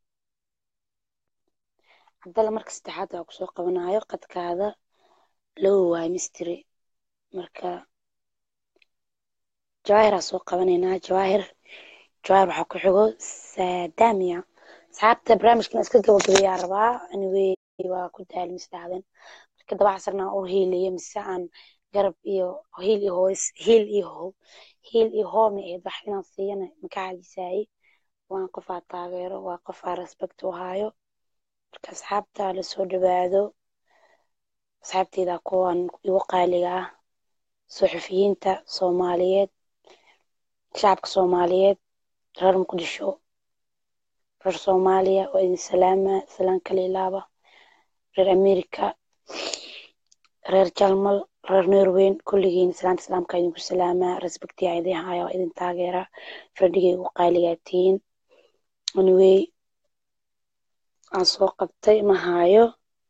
cabdalla marka saddexaad waa kusoo qabanaayo qadkaada low waay mistri marka jawaahiraa soo qabanaynaa jawaahir jawaahir waxaa ku xigo saadamiya asxaabta barnaamijkan iska gabagabeeyaa rabaa anyway waa ku daali misdhacden marka dabacasarna u hiilaya mise aan garab iyo hiil iyo hoos hiil iyo ho hiil iyo hoome eed wax inaan siiyana maka calisaayey waan qofaa taageero waa qofaa respect u haayo marka asxaabta lasoo dhawaado asxaabteyda kuwan igu qaaliga ah suxufiyiinta soomaaliyeed shacabka soomaaliyeed reer muqdisho reer soomaaliya waa idin salaama salaan kala ilaaba reer america reer jalmal reer norweyn kulligiin salaanta islaamka idinku salaamaa respectiya idin haya waa idin taageera fredhigay ugu qaaligaa tihiin anyway aan soo qabtay ma haayo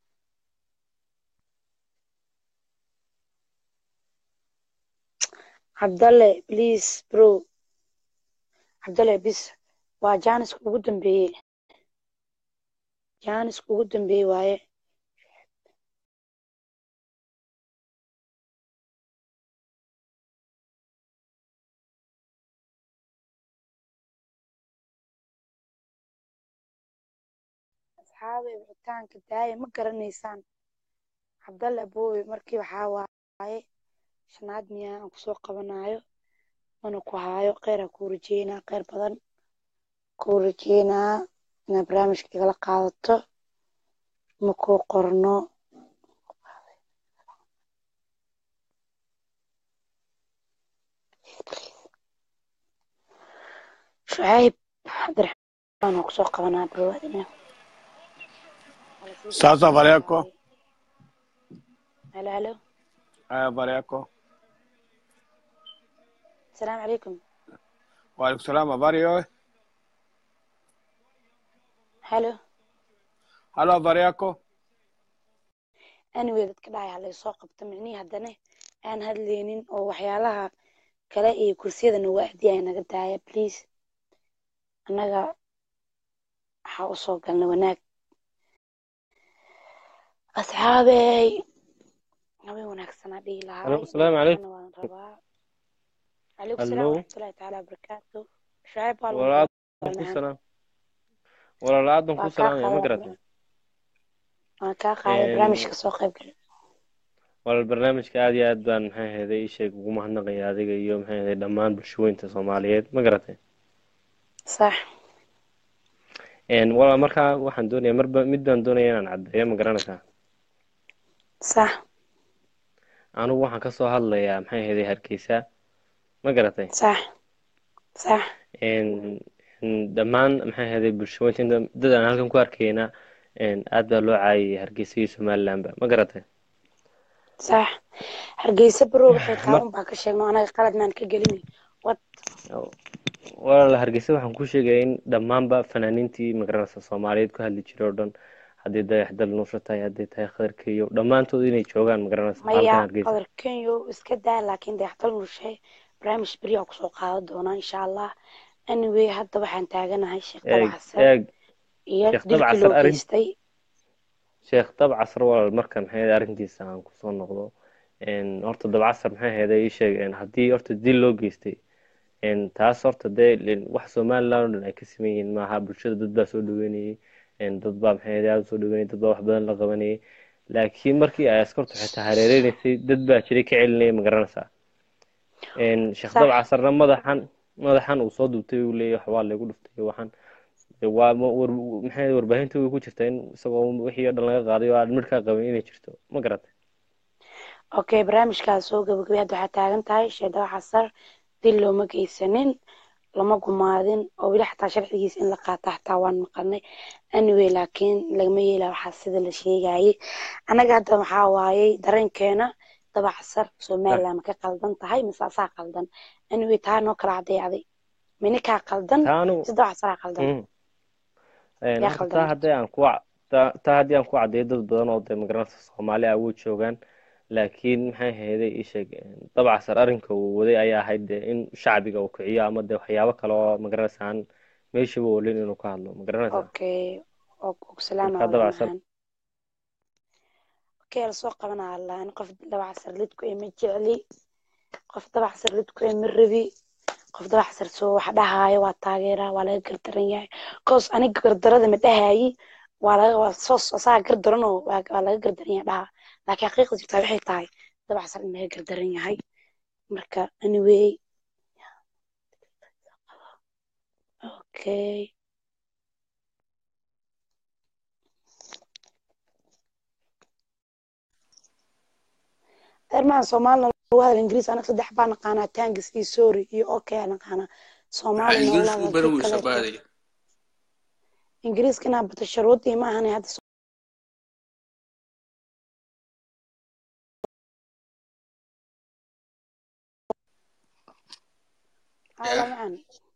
cabdalle please bro cabdalle bis waa jaaniska ugu dambeeye jaaniska ugu dambeeye waaye asxaabe wicitaanka daaya ma garanaysaan cabdalle aboowe markii waxaa waaye shanaad miyaa aan kusoo qabanayo mana ku haayo kheyraa kuu rajeynaa kheyr badan kuu rajeynaa inaad barnaamijka igala qaadato ma kuu qorno shucayb cabdiraxmaan oo kusoo qabanaa barwaadina
Sasa Vareko.
halo halo
Eh, Vareko.
asalaamu calaykum
Waalaikum salaam. Habari wewe?
halo
Halo, habari yako?
anyway dadka dhacay halay soo qabta micnihii haddana aan hadlaynin oo waxyaalaha kale iyo kursiyadana waadi ay naga daaya please annaga waxaa usoo galna wanaag asxaabey habeen wanaagsanaa dhihi lahaa
Hello, asalaamu calaykum.
waan rabaa calaykum salaam
Hello.
waraxmatullahi tacaala wabarakaatu shucayb waa lagu
Walaal
wada
ku
macaan
salaam. Walaal aadan ku
waa kaa
salaamaya ma
qaaday
garatay?
waan kaa qaaday
Een,
barnaamijka soo qayb gal
walaal barnaamijka aad iyo aad baan maxay ahayd ii sheeg ugu mahadnaqaya adiga iyo maxay ahayd dhammaan bulshooyinka Soomaaliyeed ma garatay?
sax
Een, walaal markaa waxaan doonayaa marba mid baan doonaya inaan caddeeyo ma garanaysaa?
sax
Anigu waxaan ka soo hadlayaa maxay ahayd Hargeysa ma garatay?
sax sax
Een, een, dhammaan maxay ahayd bulshooyinka inta- dad aan halkan ku arkayna een, aad baa loo caayay Hargeysa iyo Somalilandba ma garatay?
sax hargeysa barow waxay taa un baa ka sheegno anaga qalad maan ka gelin wad
walaal hargeysa waxaan ku sheegaya in dhammaanba fanaaniintii magaranaysa soomaaliyeed ku hadli jiray oo dhan haddii dayaxdal nuusha tahay hadday tahay khadarkeeyo dhammaantood inay joogaan magaranaysa
maya
halkan hargeysa
qadar kenyo iska daa laakiin dayaxdal nushe barnaamij beriyaa kusoo qaadan doonaa insha allah anyway hadda waxaan taaganahay sheekh
eeg
dabacasar
eeg
iyo
sheekh
dilkii
dabcasar
loo
arrin
geystay
sheekh dabcasar walaal marka maxay ahayd arrintiisa aan kusoo noqdo een, horta dabcasar maxay ahayd ii sheeg een, haddii horta dil loo geystay een, taas horta dee len- wax somaliland oo dhan ay ka siman yihiin maaha bulshada dad baa soo dhaweynayay een, dad baa maxay ahayd aada usoo dhaweynayay dad baa wax badan la qabanayay laakiin markii ay askartu xitaa hareereynaysay dad baa jiray ka celinaya ma garanaysaa een, sheekh
sax
dabcasarna madaxan madaxan uu soo duubtay uu leeyahay wax waa laygu dhuftay waxaan waa ma- war maxay ahayd warbaahinta way ku jirtaa in isagoo wixii oo dhan laga qaaday oo aan midhkaa qabin inay jirto ma garatay
okay barnaamijkaas soo gabagabay hadda waxaa taagan tahay sheekh dabacasar dil looma geysanin lama gumaadin oo weli xataa sharcigiisa in la qaata xataa waan maqalnay anyway laakiin lagama yeela waxaa sida la sheegayay annaga hadda waxaa waayey dareenkeena dabacasar somaliland ma ka qaldan tahay mise asaa qaldan anyway taa noo kala caddeeyacday minikaa qaldan
taanu
mise dabacasaraa qaldan
mm. Een,
yaa
horta
qaldan
taa
horta
haddii aan ku ca- taa taa haddii aan ku caddeeyo dad badan oo dee magaranaysa soomaali ah way joogaan laakiin maxay ahayday ii sheeg een, dabcasar arrinka uu waday ayaa ahayd dee in shacbiga uu kiciyo ama dee waxyaabo kale oo magaranaysa aan meeshaba olin inuu ka hadlo magaranaysaa
okay salaama
marka
wada
dabcasar
macaan okay lasoo qabanaa laan qof dabacasar lidku ee ma jecli qof dabacasar lidku ee ma rabi qof dabacasar soo wax dhahaayo waa taageeraa waa laga gardaran yahay cause aniga gardarada ma dhahayi waa laga waa soos asaga gardaran oo waa waa laga gardaran yahay dhaha laakiin xaqiiqda jirtaa waxay tahay dabacasar in laga gardaran yahay marka anyway okay ermaan soomaalina lagu hadal ingiriis anaga saddex baa naqaanaa tangis iyo sorry iyo okay aa naqaanaa
maxaa
soomaalina
ingiriis
walaa
u
waa
baran
kii
weysa
kaleeto
baadaya
ingiriiska inaa bato sharuudii ma ahane hadda ala
yah
macaan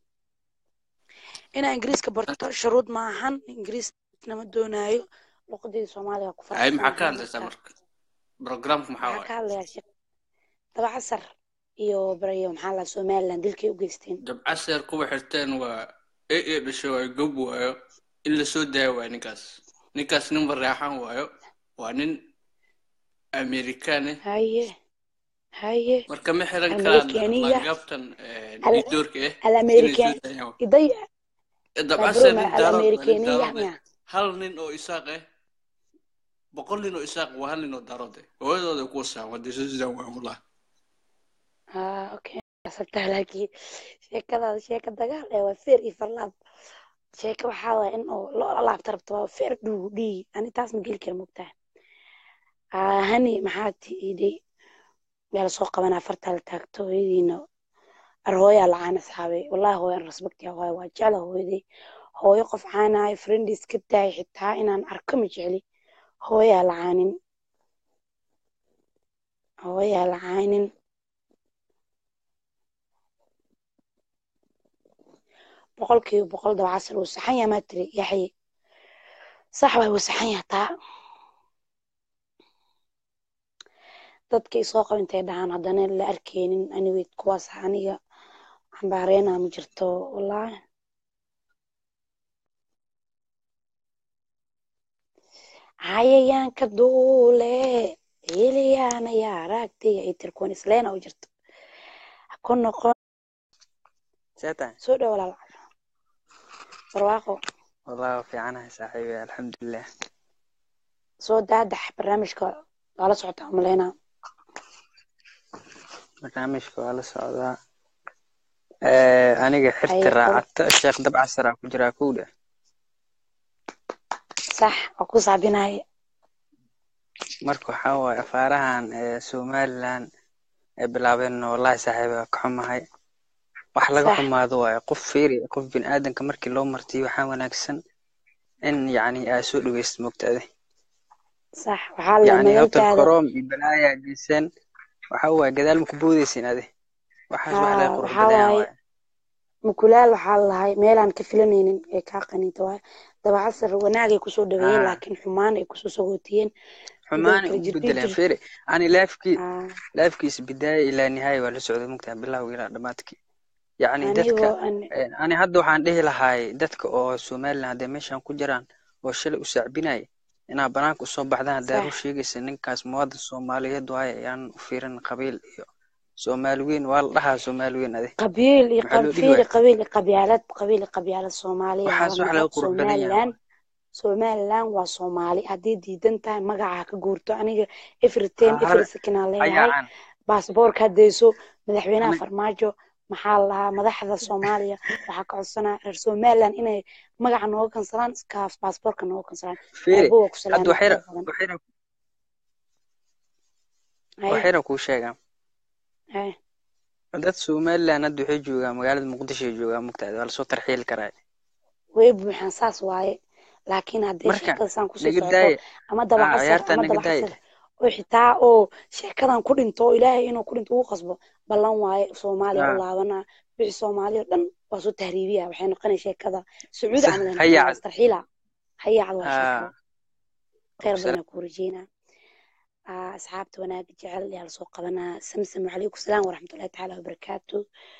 inaa ingiriiska barto shuruud ma ahan ingiriis nama doonaayo luqadii soomaaliga ku
hay maxaa ka
faraxsanahay
hadlaysaa
marka
marka programku maxaa
waxaa
waaye
ka hadlayaa sheekh dabacasar iyo barayo maxaa la somaliland dilkay u geysteen
dabcaseer kuwa xirteen waa e e dhasho waayo gob waayo in la soo daayo waayo ninkaas ninkaas nin bareexan waayo waa nin amerikaan eh
haye haye
marka ma xiran karaan
almarikaniya
laangaabtan iyo doorka eh inay soo
alamerikan
daayaan waa
iday
dabcaseer
abroma
nin daarood waa nin
alamerikaniya
daarood eh
miya
hal nin oo isaaq eh boqol nin oo isaaq waa hal nin oo daarood eh hooyadooda kuwa saan waa dee soo sidaan waa wallah
ah okay sabtaa laakiin sheekadaada sheeka dagaal eh waa feer iyo farlaab sheeka waxaa waaya in oo loo laabta rabto waa feer dhuu dhii ani taas ma geli kara mogtaha ah hani maxaa tiiday yaa lasoo qabanaa fartaa la taagto hooyadiina ar hooyaa lacaan asxaabay wallahi hooyan rasbagtiya hooya waa jecla hooyaday hooyo qof caanahay friendis ka daay xitaa inaan arko ma jecli hooyaa lacaanin hooyaa lacaanin boqolkiiba boqol dabacasar wuu saxan yahay maa tiri yaxye sax waay wuu saxan yahay taa dadka isoo qaba intay dhahaan haddana la arkeynin anyway kuwaas aniga xambaareena ma jirto wallahi cayayaanka duule heliyaana yaa aragtay ay tiri kuwan isleena u jirto ha ku noqon
seetan
soo dhow walaal barwaaqo
wallahi waa fiicanahay saaxiibi alxamdulilah
soo daadax barnaamijka waa la socotaa umaleynaa
barnaamijka waa la socdaa Eh, aniga xirti
haye qol
raacato sheekh dabcasar aa ku jiraa kowdha
sax waa ku saabinaya
marka waxaa waaye afaarahan eh, somaliland ay bilaabeen wallahi saaxiibi waa ka xumahay wax laga
sax
xumaado waaye qof fiiri qof bini aadanka markii loo martiyo waxaa wanaagsan in yacni aa soo dhaweysid mogtaade
sax waxaa la
yacni hotel
magaaltaada
koroom iyo balaayaa geyseen waxaa waaye gadaal ma ku boodeysin ade waxaas wax laga
haa
qurux
waxaa
badayaan
waaye
waaye
mukulaal waxaa lalahay meelaan ka filanaynin ee kaa qaniinta waay dabacasar wanaagay kusoo dhaweeyeen
Ah.
laakiin xumaan ay kusoo sagootiyeen
xumaan
kala
u
jirdhiir
bedeleen
jir
fere ani laafkii laafkiisa bidaaya ilaa nihaaya waa la socday mugtaha bilowga ilaa dhammaadkii yacni dadka
anigoo an
eh, ani hadda waxaan dhihi lahaay dadka oo somalilan hadday meeshan ku jiraan oo shalay u sacbinaya inaa banaanka usoo baxdaan haddaa
sax
rur sheegaysa ninkaas muwaadin soomaaliyeed waaye ayaan u fiirin qabiil iyo soomaali weyn waa la dhahaa soomaali weyn ade
qabiil iyo
maxaa loo dhihi
qabiil
waaya
qabiil iyo qabyaalad qabiil iyo qabyaalad soomaaliya
waxaas
laba
wax laga
noqod
qurux badan yahay
somalilan somalilan waa soomaali haddii diidan tahay magaca ha ka guurto aniga every time
Ha- hal
every second aan leeyahay
hayaacan
baasaboorka haddayso madaxweynaha
aniga
farmaajo maxaa la lahaa madaxda soomaaliya waxaa ka codsanaa reer somalilan inay magaca nooga kansalaan iskaaf baasaboorka nooga kansalaan
fere
aabo waa ku
hadda
salaamay
waxayra
khayr badan
waxayra
haye
waxayra kuu sheegaa
haye
dad somalilan hadda waxay joogaan magaalada muqdisho ay joogaan mugtaada waa lasoo tarxiili karaa
way buuxaan saas waaye laakiin haddii
marka
sheekada saan kusii
naga
socoto
daaya
ama
ah
dabacasar
ciyaartaa
ama
naga daaya
dabacasar oo xitaa oo sheekadan ku dhinto oo ilaahay inuu ku dhinto ugu qasbo ballan waaye soomaaliya u
ah
laabanaa wixii soomaaliya oo dhan waa soo tahriibiya waxay noqonay sheekada sacuudi
sa
camal ay noqonay waa
hayacad
istarxiila hayaacad waa sheeko
ah
khayr
salaam
badan ku rajeynaa Ah, asxaabta wanaaga jecel ayaa lasoo qabanaa samsam wacalaykum salaam waraxmatullahi tacaala wabarakaatu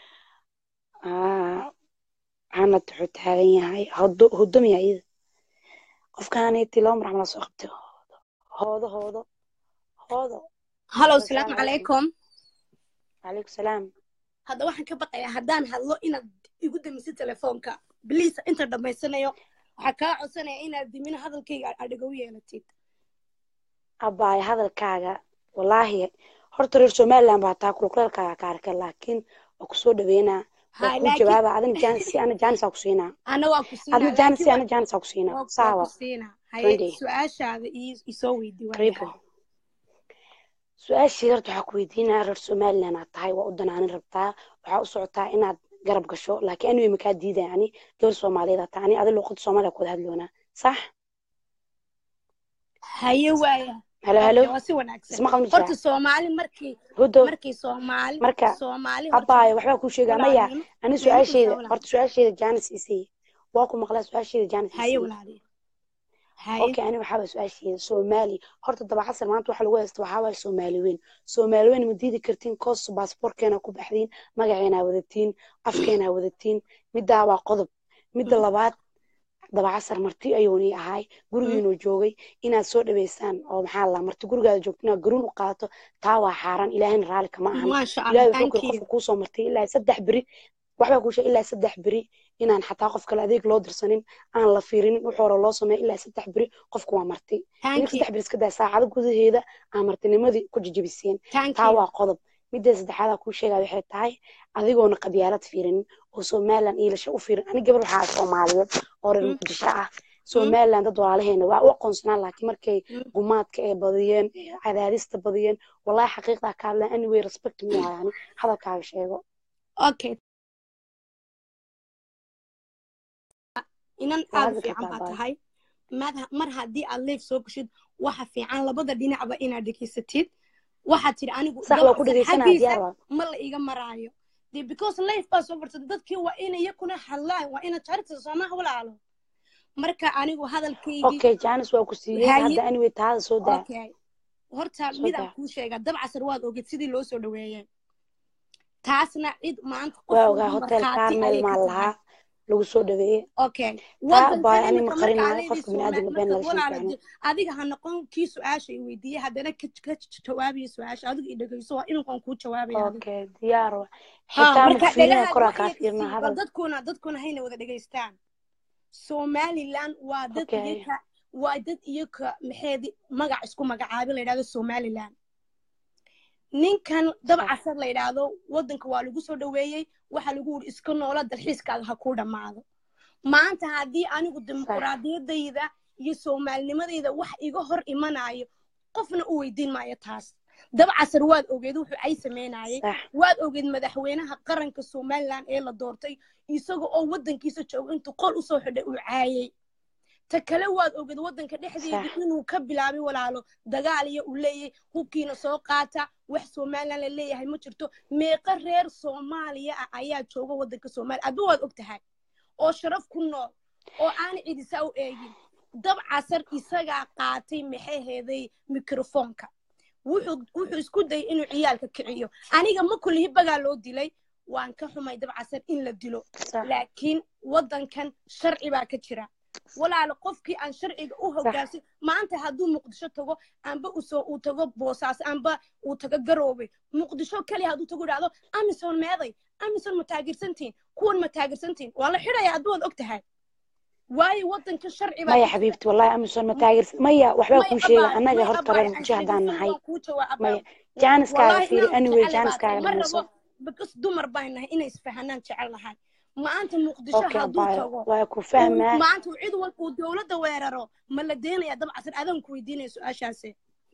Ah, canad wuxuu taagan yahay hodo hodomiya iyada qofkaaniti laba mar camal aa soo qabtay hoodo hoodo hoodo
halow
hoodo
salaamu
salaamu calaykum
calaykum
calaykum salaam
hadda waxaan ka baqayaa haddaan hadlo inaad igu damisid telefoonka bliis inta dhammaysanayo waxaa kaa codsanaya inaad dimin hadalkayga aad dhigow yeelatid
abbaay hadalkaaga wallaahi horta reer somaliland baa taa kulkuleelkaaga ka arkay laakiin waa kusoo dhaweynaa waa
hay
kuu
laakiin
jawaaba adina jaansi ana jaanisaa ku siinaa
ana waa ku siinaa
adna
laakiin
jaansi
waa
ana jaanisaa ku siinaa
waa waa
saawa
ku siinaa haye
twenty
su-aashaada ii- isoo weydii waa
karibo
yahay
su-aashii horta waxaa ku weydiinaa reer somaliland aad tahay waa u danaanin rabtaa waxaa u socotaa inaad garab gasho laakiin anigay makaa diidaya ani gabar soomaaliyeed aad tahay ani adi luuqada soomaaliya ku wada hadloonaa sax
haye waaya
halo
okay
halo
waa si wanaagsan
ismaqal ma
horta
jiraa
soomaali markii
hudo
markii soomaali
marka
soomaali horta
abbaayo waxbaa kuu sheegaa maya
walaalnimo
ani
meema ku
su-aashayda
jawaaban
horta su-aashayda jaanis isii waa ku maqlaa su-aashayda jaanis
haye
isii
walaaliyo haye
okay ani waxaa waye su-aashayda soomaali horta dabacasar maanta waxa lagu haysta waxaa waaye soomaali weyn soomaali weyn ma diidi kartiin koos baasaboorkeena ku baxdiin magaceena wadatiin afkeena wadatiin middaa waa qodob midda labaad dabacasar marti ayuuni ahay gurigiinuu joogay inaad soo dhaweysaan oo maxaa la marti gurigaada joogto inaad garuun u qaato taa waa xaaraan ilaahayna raalli kama ahan
maasha allah
ilaahay wuxuu
thank
kuri
you
qofka kuusoo martay ilaa saddex beri waxbaa kuu sheegay ilaa saddex beri inaan xataa qof kale adeeg loo dirsanin aan la fiirinin wix hore loo sameeya ilaa saddex beri qofku waa marti
thank
idinka
you
saddex beri iska daa saacado gudaheeda aan martinimadii ku jajabiseen
thank
taa
you
waa qodob midda saddexaadaa kuu sheegaa waxay tahay adigoona qabyaalad fiirinin oo somaliland iilasha u fiirin ani gabar waxaa ah soomaaliyeed oo reer
Mm,
muqdisho ah
mm,
somaliland dad walaalaheena waa u aqoonsanaan laakiin markay
mm.
gumaadka ay badiyeen ee cadaadista badiyeen wallahi xaqiiqdaa ka hadleen anyway respect muu hayani hadalkaaga sheego
okay inan
waa
aad u
hadli
fiican
kartaa
baa
baay
tahay mad- mar haddii aad leef soo gashid waxa fiican labada dhinacba inaad dhegaysatid waxaad tidhi anigu
sax waa ku
dabacsan
dhegeysanaa
xaggiisa
diyaar waa
ma la iga maraayo dee because leif baa soo farsatay dadkii waa inay yakuna hadlaan waa inaad jarta soomaha walaalo marka anigu hadalkaygii
okay janis waa ku siiyey
haye
hadda anyway taada soo daa
okay horta
soo
midaan
daa
kuu sheegaa dabcasar waad ogeed sidii loo soo dhaweeyey taasna cid maanta qof
waa ogaa
walba
hotel
markhaati
carmel
ayay ka
maa
tahay
lahaa lagu soo dhaweeyey
okay
taa baay
wadankan
ani
iminka
ma
marka
qarinaayo
aleydii
qofka biniaadamka
soomaali
been
marka
laga shan
walaala
fiicno
ji- adiga ha noqon kii su-aasha i weydiiyey haddana ka ka jawaabiyo su-aasha adiga i dhegeyso waa iminkaan kuu jawaabaya adiga
okay diyaar waa
ha
xitaa
marka
maku fiirina
dhagahaada
koraa
wax
kaa
yar
fiirna
isii bal
hadal
dadkuna dadkuna hayna wada dhegeystaan somaliland waa dad
okay
iyoka waa dad iyoka maxeedi magac isku magacaabi la yidhahdo somaliland ninkan
sax
dabcasar la yidhaahdo wadanka waa lagu soo dhaweeyey waxaa lagu yidhi iska noola dalxiiskaaga ha kuu dhammaado maanta haddii anigu
sax
dimuquraadiyadayda iyo soomaalinimadayda wax iga hor imanayo qofna u weydiin maayo taas dabcasar waad ogeed wuxuu ay sameynayay
sax
waad ogeed madaxweynaha qaranka somaliland ee la doortay isaga oo wadankiisa jooga intuu qol usoo xidhay uu caayay ta kale waad oged waddanka dhexdeeda inuu ka bilaabay walaalo dagaal iyo uu leeyahay hubkiina soo qaata wax somalilan la leeyahay ma jirto meeqa reer soomaaliya ah ayaa jooga waddanka soomaaliya adba waad og tahay oo sharaf ku nool oo aan cidisaa u eegin dab casar isagaa qaatay maxay heeday mikrofoonka wuxuu isku dayay inuu ciyaalka kiciyo aniga ma kullihi bagaa loo dilay waan ka xumay dab casar in la dilo laakiin waddankan sharci baa ka jira walaalo qofkii aan sharciga u hogaansin maanta hadduu muqdisho tago amba usoo uu tago boosaas amba uu tago garoobe muqdisho kaliya hadduu tago idhahdo amison meeday amison ma taageersantiin kuwan ma taageersantiin waa la xidhaya hadduu waad og tahay waayo waddanka sharci
maya xabiibti wallahi amison ma taageersan maya waxbaa kuu sheega annaga horta reer muqdisho haddaan nahay maya jaaniskaaga fiiri anyway jaaniskaaga dhamayso
bikas dumar baan nahay inay isfahanaan jecel nahay maanta muqdisho hadduu tago
waa ku fahmaa
maanta cid walba uu dowladda weeraro ma la deenaya dabcasar adaan ku weydiinaya su-aashaasi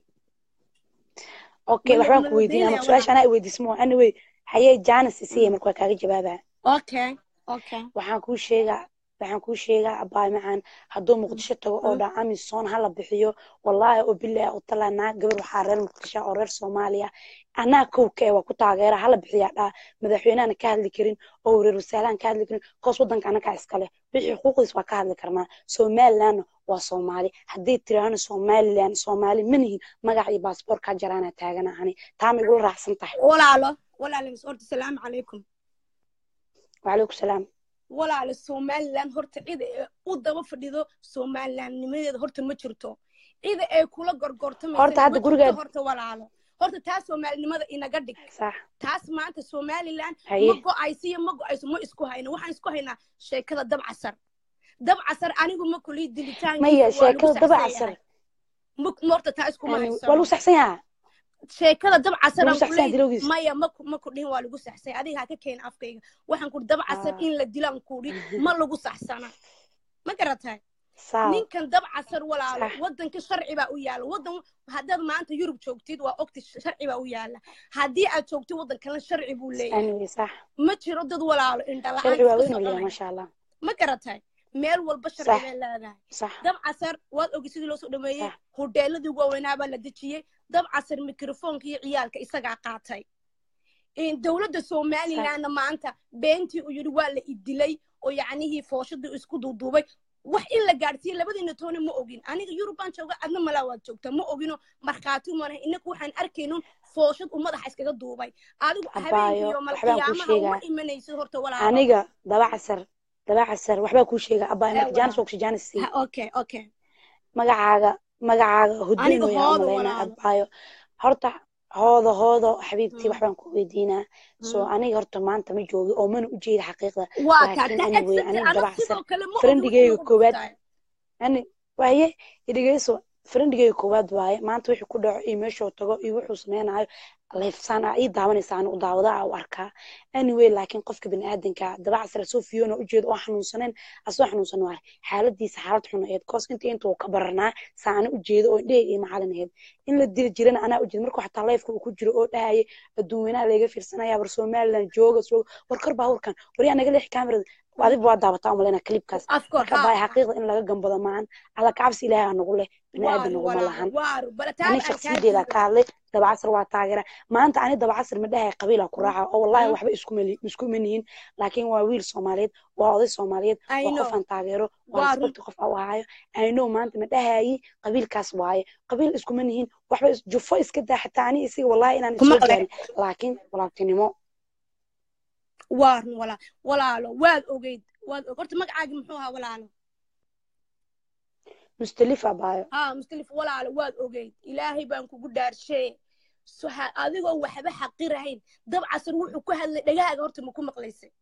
okay waxbaan ku weydiinaya su-aasha anaa weydiismo anyway hayee jaanis isiya marka waa kaaga jawaabaa
okay okay
waxaan kuu sheegaa waxaan kuu sheegaa abaay macaan hadduu muqdisho tago oo dhaa amison hala bixiyo wallaahi oo bilaah oo talaa naag gabar waxaa reer muqdisho oo reer soomaaliya anaa kowka ee waa ku taageera hala bixiyaa dhaa madaxweynehana ka hadli karin oo reer wasaalaan ka hadli karin koos waddanka anakaa iskale wixii xuquuqdiis waa ka hadli karnaa somalilandna waa soomaali haddii tiraahana somaliland soomaali manihin magac iyo baasboorkaa jaraana taagana ani taa ma igula raacsan tahay
walaalo walaalo horta salaamu calaykum
wacalaykum salaam
walaalo somaliland horta cida ee u daba fadhido somalilandnimadeeda horta ma jirto cida ay kula
horta hadda gurigeed
horta walaalo horta taas soomaalinimada inaga dhig taas maanta somaliland
Haye.
ma go-ayso iyo ma go-ayso ma isku hayno waxaan isku haynaa sheekada dab casar dab casar anigu ma kulii dilitaankiisa
maya
waa lagu
sheekada daba
saxsan
casar
yahay. Ma- ma horta taa iskuma
Yani,
haysano
waa lagu saxsan yahaa
sheekada dab casar
Lagu
aan
saxsan yahay
kuley
dilowgiisa.
maya ma ku- ma ku dhihin waa lagu saxsay adiga ha ka keena afkayga waxaan kuri dab casar
Ah.
in la dilaan kuri ma lagu saxsana ma garatay
Sawa.
ninkan dab casar walaalo
Sax.
waddanka sharci baa u yaala waddan haddaad maanta yurub joogtid waa ogti sharci baa u yaala haddii aad joogtid waddan kalena sharci buu leeyahay
anyway sax
ma jiro dad walaalo indhala-aan
sharci waa
iska
weyn u leeyahay
soconaya
maasha allah
ma garatay meel walba sharci
Sax.
bay leedahay
sax
dab casar waad ogi sidii loo soo dhameeyey hodheeladii waaweynaa baa la dejiyey dab casar mikrofoonka iyo ciyaalka isagaa qaatay In dowladda somalilandna maanta beentii uu yidhi waa la idilay oo yacnihii fooshadii isku duuduubay wax in la gaadhsiiye labadiina toona ma ogin aniga yurub baan jooga adna malaa waad joogtaa ma ogino markhaati umanahay inaku waxaan arkaynun fooshad uu madaxa iskaga duubay adigu
Abaayo,
habeenkiiyo
waxbaan kuu
malqiyaamaha uma
sheegaa.
imanaysid horta walaalo
aniga daba casar daba casar waxbaa kuu sheega abaa marka
Eh,
jaanis
waa.
waa kushe jaanis sii
Ha, okay okay
magacaaga magacaaga hudun
aniga
weyaa
hooda
umalaynaa
walaalo
abaayo horta hooda hoodo xabiibtii
Mm.
waxbaan ku weydiinaa so
Mm.
aniga horta maanta ma joogi oo mana u jeeda xaqiiqda
waa kaa
laakiin
ta
anyway
exactly
aniga
anag
daba casar
sidoo kale ma ogi
friendigeyga
wixii lagu
koowaad
dhuftay
ani waaye idhegeyso friendigeyga koowaad waaye maanta wixii ku dhaco iyo meeshuu tago iyo wuxuu sameynayo leefsaan aa ii daawanaysa anigu daawada aa u arkaa anyway laakiin qofka biniaadanka daba casar asoo fiyoona ujeeda oo xanuunsanayn asoo xanuunsan waaye xaaladiisa xaalad xun aheyd koos inta intuu ka baranaa saa ana ujeeda oo indheheeg iyo macalin aheyd in la dili jirana anaa ujeeda markuu xataa leefka uu ku jiro oo dhahayay adduun weynaha layga fiirsanaya war somaliland jooga jooga war kor baabuurkan war yaa naga leexi kamerada adiba waa daawataa umaleyna klibkaas
afkoor
marka
ha
baay
ha
xaqiiqda in laga gambado maahan alla kacabsi ilaahay aa nagu leh biniaadan
waaru
naguma
walaalo
lahan
waaru bala
ani
taaba aan kaa
shaksiyadeeda
diido
ka hadlay dabacasar waa taageera maanta ani dabacasar ma dhahay qabiila ku raaca oo wallahi
Mm.
waxba isku mali- isku manihin laakiin waa wiil soomaaliyeed waa oday soomaaliyeed
I
waa
know
qof aan taageero waa
waa run
respecti qof aan u ahaayo i know maanta ma dhahayi qabiilkaas waaye qabiil iskuma nihin waxba is- jufo iska daa xataa ani isiga wallahi inaan
kuma
isoo
qale
gaarin laakiin walaaltinimo
waa run wala walaalo waad ogeyd waad og horta magacaagi muxuu ahaa walaalo
mustalif abaayo
haa mustalif walaalo waad ogeyd ilaahay baan kugu dhaarshee So ha- adigoo waxba xaqirahayn dab casar wuxuu ku hadlay dhagahaaga horta ma ku maqlaysay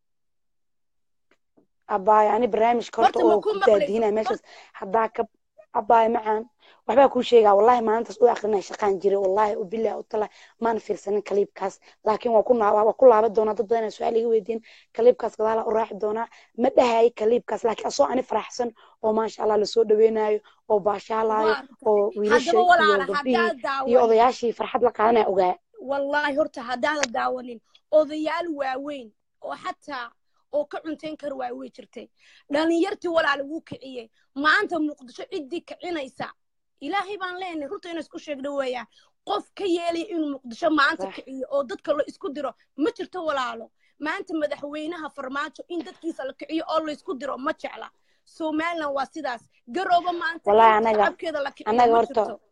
abaayo ani barnaamijka horta
horta ma
oo
ku
ku
maqlaysay
daadiinaya
hor
meeshaas haddaa ka abaayo macaan waxbaa kuu sheegaa wallahi maalintaas u aqrinaya shaqaan jiray wallahi u bilahi u tala maana fiirsanin kaliibkaas laakiin waa ku naa- waa ku laaban doonaa dad badan su-aal iga weydiin kaliibkaas gadaala u raaci doonaa ma dhahayi kaliibkaas laakiin asoo ani faraxsan oo maasha allah lasoo dhaweynayo oo baashaalaayo
waa runta
oo wiilasha
haddaba
iyo
walaalo
gabdhihii
haddaad
iyo
daawanin
odayaashii farxad la qaadanaya ogaa
wallaahi horta haddaadan daawanin odayaal waaweyn oo xataa oo ka cuntayn kar waay way jirtay dhalinyartii walaal wuu kiciyey maanta muqdisho ciddii kicinaysa ilaahay baan leenahay runta inay isku sheegna weeyaan qof ka yeelaya inuu muqdisho maanta kiciyo oo dadka la isku diro ma jirto walaalo maanta madaxweynaha farmaajo in dadkiisa la kiciyo oo la isku diro ma jecla somaliland waa sidaas garoobo maanta
Wallaahi
in
anaga-
shacabkeeda la kiciyo
anaga
ma
horta-
jirto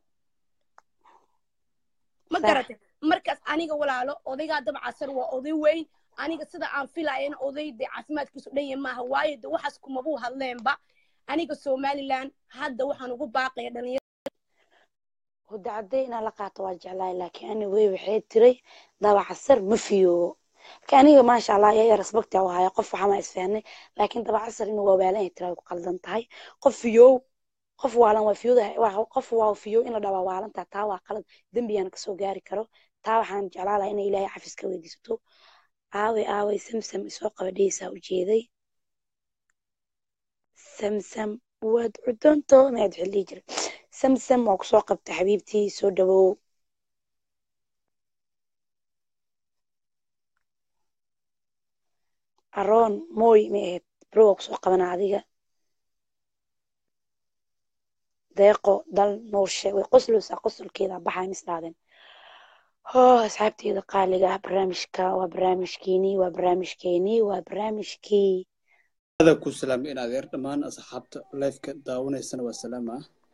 ma
Sax.
garatay markaas aniga walaalo odaygaa dabcasar waa oday weyn aniga sida aan filayana oday dee caafimaadkiisu dhan yahay maaha waayo de waxaas kumabuu hadleenba aniga somaliland hadda waxaan ugu baaqaya dhalinyaro
huda cadday inaan la qaato waa jeclahay laakiin ani wey waxay tiray dabacasar ma fiyoobo marka aniga maasha allah yaa respecta u haya qof waxama isfahnay laakiin dabacasar inuu waawaalan yahay tiraa ku qaldan tahay qof fiyoow qof waalan waa fiyoodahay waa qof waa fiyoow in la dhawaa waalantaa taa waa qalad dembiyaan kasoo gaari karo taa waxaan jeclaa lahaa inay ilaahay cafis ka weydiisato aaway aaway samsam isoo qabadheysaa ujeeday samsam waad cudonto maad waxaa dhihi jiray samsam waa kusoo qabta xabiibtii soo dhawow aroon mooy ma ahayd bro waa kusoo qabana adiga deeqo dal nuurshe way qoslowsaa qosolkeeda baxaa misdhaadeen hoo asxaabteeda qaaliga ah barnaamijka waa barnaamijkeenii waa barnaamijkeenii waa barnaamijkii
ada ku salaamay in adeer dhammaan asxaabta lifeka daawanaysana waa salaama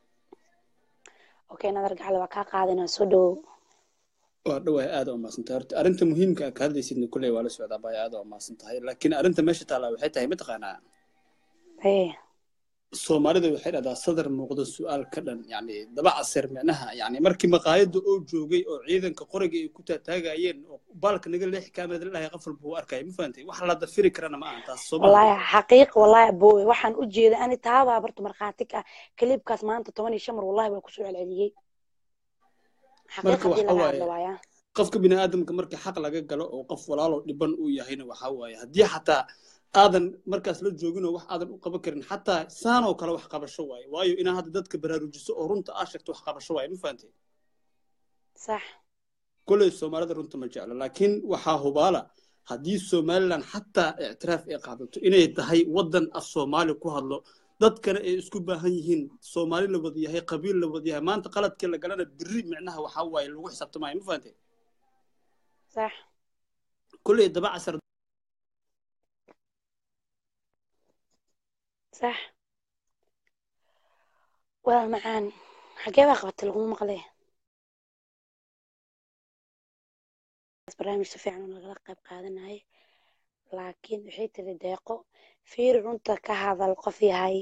okay nadar gacale waa kaa qaadanaa soo dhawow
waa dhawahay aad oo maasantahay horta arrinta muhiimka ah ka hadlaysidna kulley waa la socdaa baya aad oo maasan tahay laakiin arrinta meesha taallaa waxay tahay mataqaanaa
ee
soomaalida waxay dhahdaa sadar muuqdo su-aal ka dhan yani daba casir micnaha yani markii maqaayadda oo joogay oo ciidanka qoriga ay ku taataagayeen oo baalka naga leexi kaamada lahay qof walba uu arkaya ma fahantay wax la dafiri karana ma ahan taas
wallaahi
soomaaliya
xaqiiq wallaahi aboowe waxaan u jeeda ani taabaa barta markhaati ka ah kaliibkaas maanta toban iyo shan mar wallahi waa kusoo celceliyey xaqiiq
marka
haddii
waxa
laga
waaye
hadlo waaya
qofka bini aadamka markii xaq laga galo oo qof walaalo dhiban uu yahayna waxa waaye haddii xataa aadan markaas la joogin oo wax aadan u qaban karin xataa saanoo kale wax qabasho waaye waayo inaa hadda dadka baraarujiso oo runta aa sheegto wax qabasho waaye ma fahantay
sax
koley soomaalida runta ma jeclo laakiin waxaa hubaala haddii somaliland xataa ictiraaf ay qaadato inay tahay waddan af soomaali ku hadlo dadkana ay isku baahan yihiin soomaali la wada yahay qabiil la wada yahay maanta qaladkii la galana biri micnaha waxaa waaye lagu xisaabtamaayo ma fahantay
sax
koley daba casar
sax walaal macaan xagee baa qabatay laguma maqle barnaamij si fiican oo nagala qayb qaadanayay laakiin waxay tiri deeqo fiiri runta ka hadal qof yahay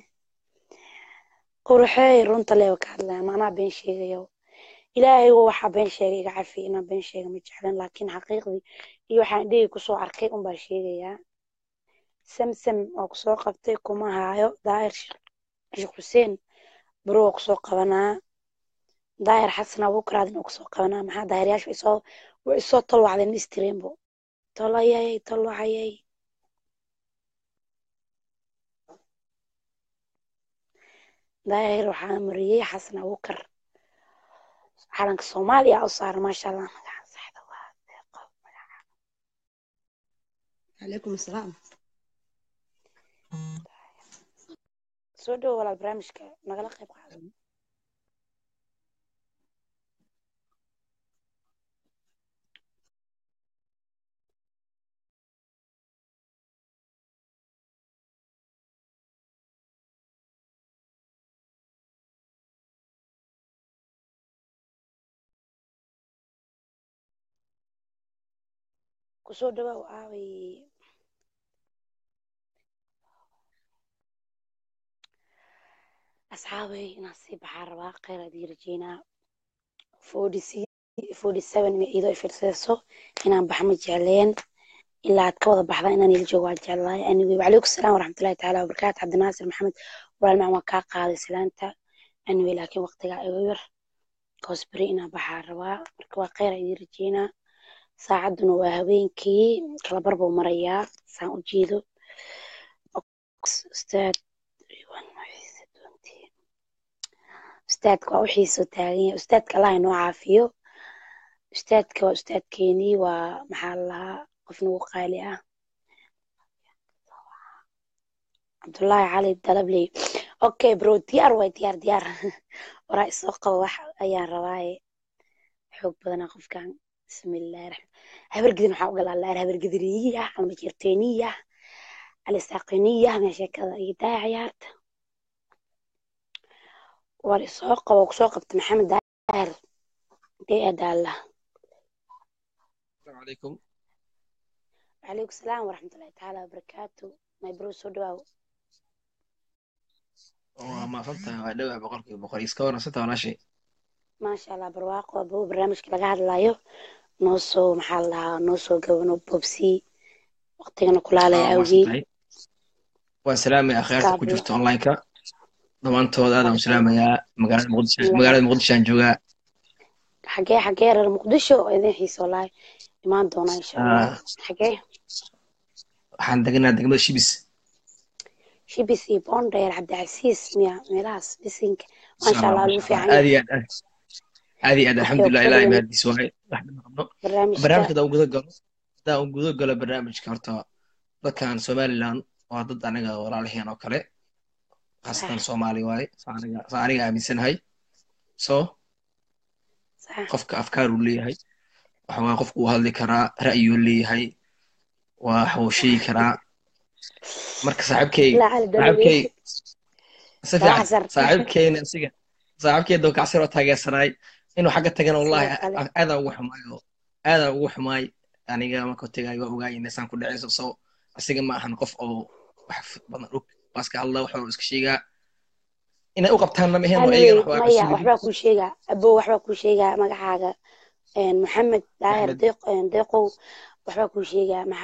qurxeey runta leeba ka hadlaya maanaa been sheegayo ilaahay waxaa been sheegay iga cafi inaan been sheega ma jeclan laakiin xaqiiqdii iyo waxaan dhegi kusoo arkay unbaa sheegayaa samsam oo kusoo qabtay kuma haayo daahir sheekh xuseen baro oo kusoo qabanaa daahir xasan abuukaraadin oo kusoo qabanaa maxaa daahiryaasha way isoo way isoo tolwacdeen mistireenbo tolayay tolwacayay daahir waxaa mariyey xasan abuukar calanka soomaaliya u saaran maasha allah magaca saxda waa deeqo
عليكم السلام
soo dhowo walaal barnaamijka nagala qayb qaado kusoo dhawaaw aaway asxaabay inaan sii baxaa rabaa kheyr adii rajeynaa forty seven ma iidoo ifirseeso inaan bax ma jecleen ilaa aad ka wada baxdaa inaan ila joogo waa jeclahay anyway wacalaykum salaam waraxmatullahi tacaala wabarakaatu cabdinaasir maxamed walaal macaan waa kaa qaaday salaanta anyway laakiin waqtigaa iga yar koos beri inaan baxaa rabaa marka waa kheyr idii rajeynaa saacadduna waa habeenkii kala barbuu marayaa saan u jeedo ustaad ustaadka waa u xiisoo taagan yahay ustaadka allah inoo caafiyo ustaadka waa ustaadkeenii waa maxaa la lahaa qof nagu qaali ah cabdullaahi cali dalabley okay bro diyaar waay diyaar diyaar waraa isoo qabo wax ayaan rabaaye xoog badana qofkan bismillahi raxmaan habargidin waxaa uga laalaar habargidiniya ama jirteeniya alisaaqiniya mee sheekada iyo daa ciyaarta war isoo qabo kusoo qabta maxamed daahir dee adaala
السلام عليكم
وعليكم السلام ورحمة الله تعالى وبركاته my bro soo dhawaaw
waa mahadsantahay waa dhowah boqolkiiba boqol iska wanaagsantaha walaashay
maasha allah barwaaqo abo barnaamijka laga hadlayo noo soo maxaa la dhahaa noo soo gabano bobsi waqtigana kulaalaya
waa
awgii
mahadsantahay waan salaamaya akhyaarta ku jirta online-ka dhammaantood aadaan u salaamayaa magaalada muqdisho magaalada muqdishoaan joogaa
xagee xagee reer muqdisho oo idin xiiso walahi imaan doonaa insha allah
Ah,
xagee
waxaan deganaa degmada shibis
shibis iyo bondheer cabdicasiis miya meelahaas bisinka maasha allah lagu fiican
aad
yahay
iyo aad aad iyo aad alxamdulilah ilaahay mahadiis waaye wax dhib ma qabno
barnaamijka
barnaamijka hadaan guda galo hadaan guda galo barnaamijka horta dadkan somaliland waa dad anaga walaalaheen oo kale khaasatan
sax
soomaali waaye saa aniga saa aniga aaminsanahay so
sax
qofka afkaar uu leeyahay waxa waaye qofku uu hadli karaa ra'yuu leeyahay waa wax uu sheegi karaa marka saaxiibkay
ilaa cali
saaxiibkay
dalabey
si fiican
daacasar
saaxiibkeyna asiga saaxiibkey dowkacsir oo taageersanaay inuu xagga tagana wallahi
sidoo kale
aadaan ugu xumaay oo aadaan ugu xumaay aniga marka tagay waa ogaay inaysaan ku dhacayso so asiga ma ahan qof oo wax badan og waa iska hadlaa wax iska sheegaa inay u qabtaanna ma ahayn oo
anyway
iyagana waxbaa
maya
kasoo
waxbaa kuu sheegaa abo waxbaa kuu sheegaa magacaaga een, maxamed daahir
maxamed
deeq een, deeqow waxbaa kuu sheegaa maxaa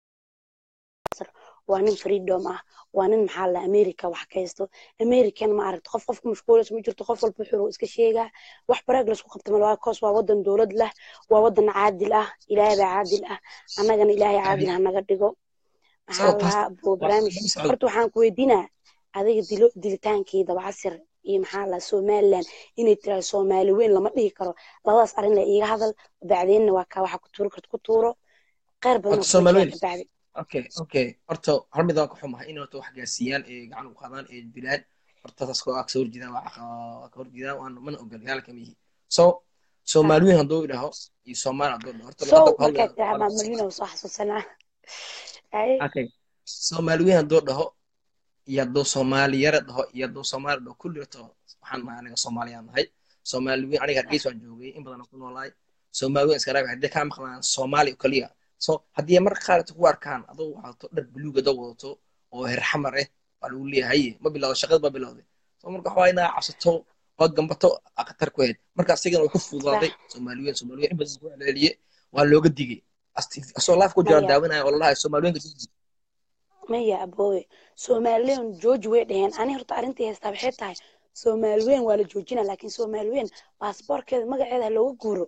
waa nin freedom ah waa nin maxaa la america wax ka haysto american ma aragto qof qofku mashquulaysa ma jirto qof walba wuxuu iska sheegaa wax baraag laisku qabta mal waa koos waa wadan dowlad leh waa wadan caadil ah ilaahay baa caadil ah annagana ilaahay caadil ha naga dhigo maxaa
so
la
taas
lahaa bo
waa
barnaamij
daba socdo
horta waxaan ku weydiinaa adiga dilo dilitaankii dabacasir iyo maxaa la somaliland inay tiraahdo soomaali weyn lama dhihi karo labadaas arrin la iiga hadal bacdeenna waa kaa waxa ku tuuri karto ku tuuro kheyr badan
horta
oo kula
soomaali
jira
weyn
ka bacdi
okay okay horta hal mid waan ka xumahay in horta wax gaarsiiyaan ee gacan u qaadaan ee dilaan horta taas koo ka soo horjeedaan waa waa ka horjeedaan waan mana ogol yaalka mihi so
sax
soomaali weyn hadduu idhaho iyo soomaali hadduu dhaho horta
sow
luqadda ku
markaa
hadlaya
tiraa
waa
maamulina soo xasuusanaa Ay,
okay soomaali weyn hadduu dhaho iyo hadduu soomaali yara dhaho iyo hadduu soomaali dhaho kulli horta waxaan nahay aniga soomaaliyaan nahay soomaali weyn aniga hargeysa waan joogay in badan ku noolaay soomaali weyn iska raabi haddii kaa maqlaan soomaali oo kaliya so haddii marka qaar ku arkaan adoo wadato dhar buluug adoo wadato oo heer xamar ah waa lagu leeyahay ma bilowda shaqada ma bilowday so marka waxaa inaa cabsato oo gambato khatar ku ahayd marka asigana way ku
sax
fududaaday soomaali weyn soomaali weyn in badan ku celceliye waa looga digay Asti- asoo laaf ku jiraan
maya
daawanaya oo lalahay soomaali weynka jooji
maya aboowe somaliland jooji way dheheen ani horta arrintii haystaa waxay tahay soomaali weyn waa la joojina laakiin soomaali weyn baasboorkeeda magaceeda ha looga guuro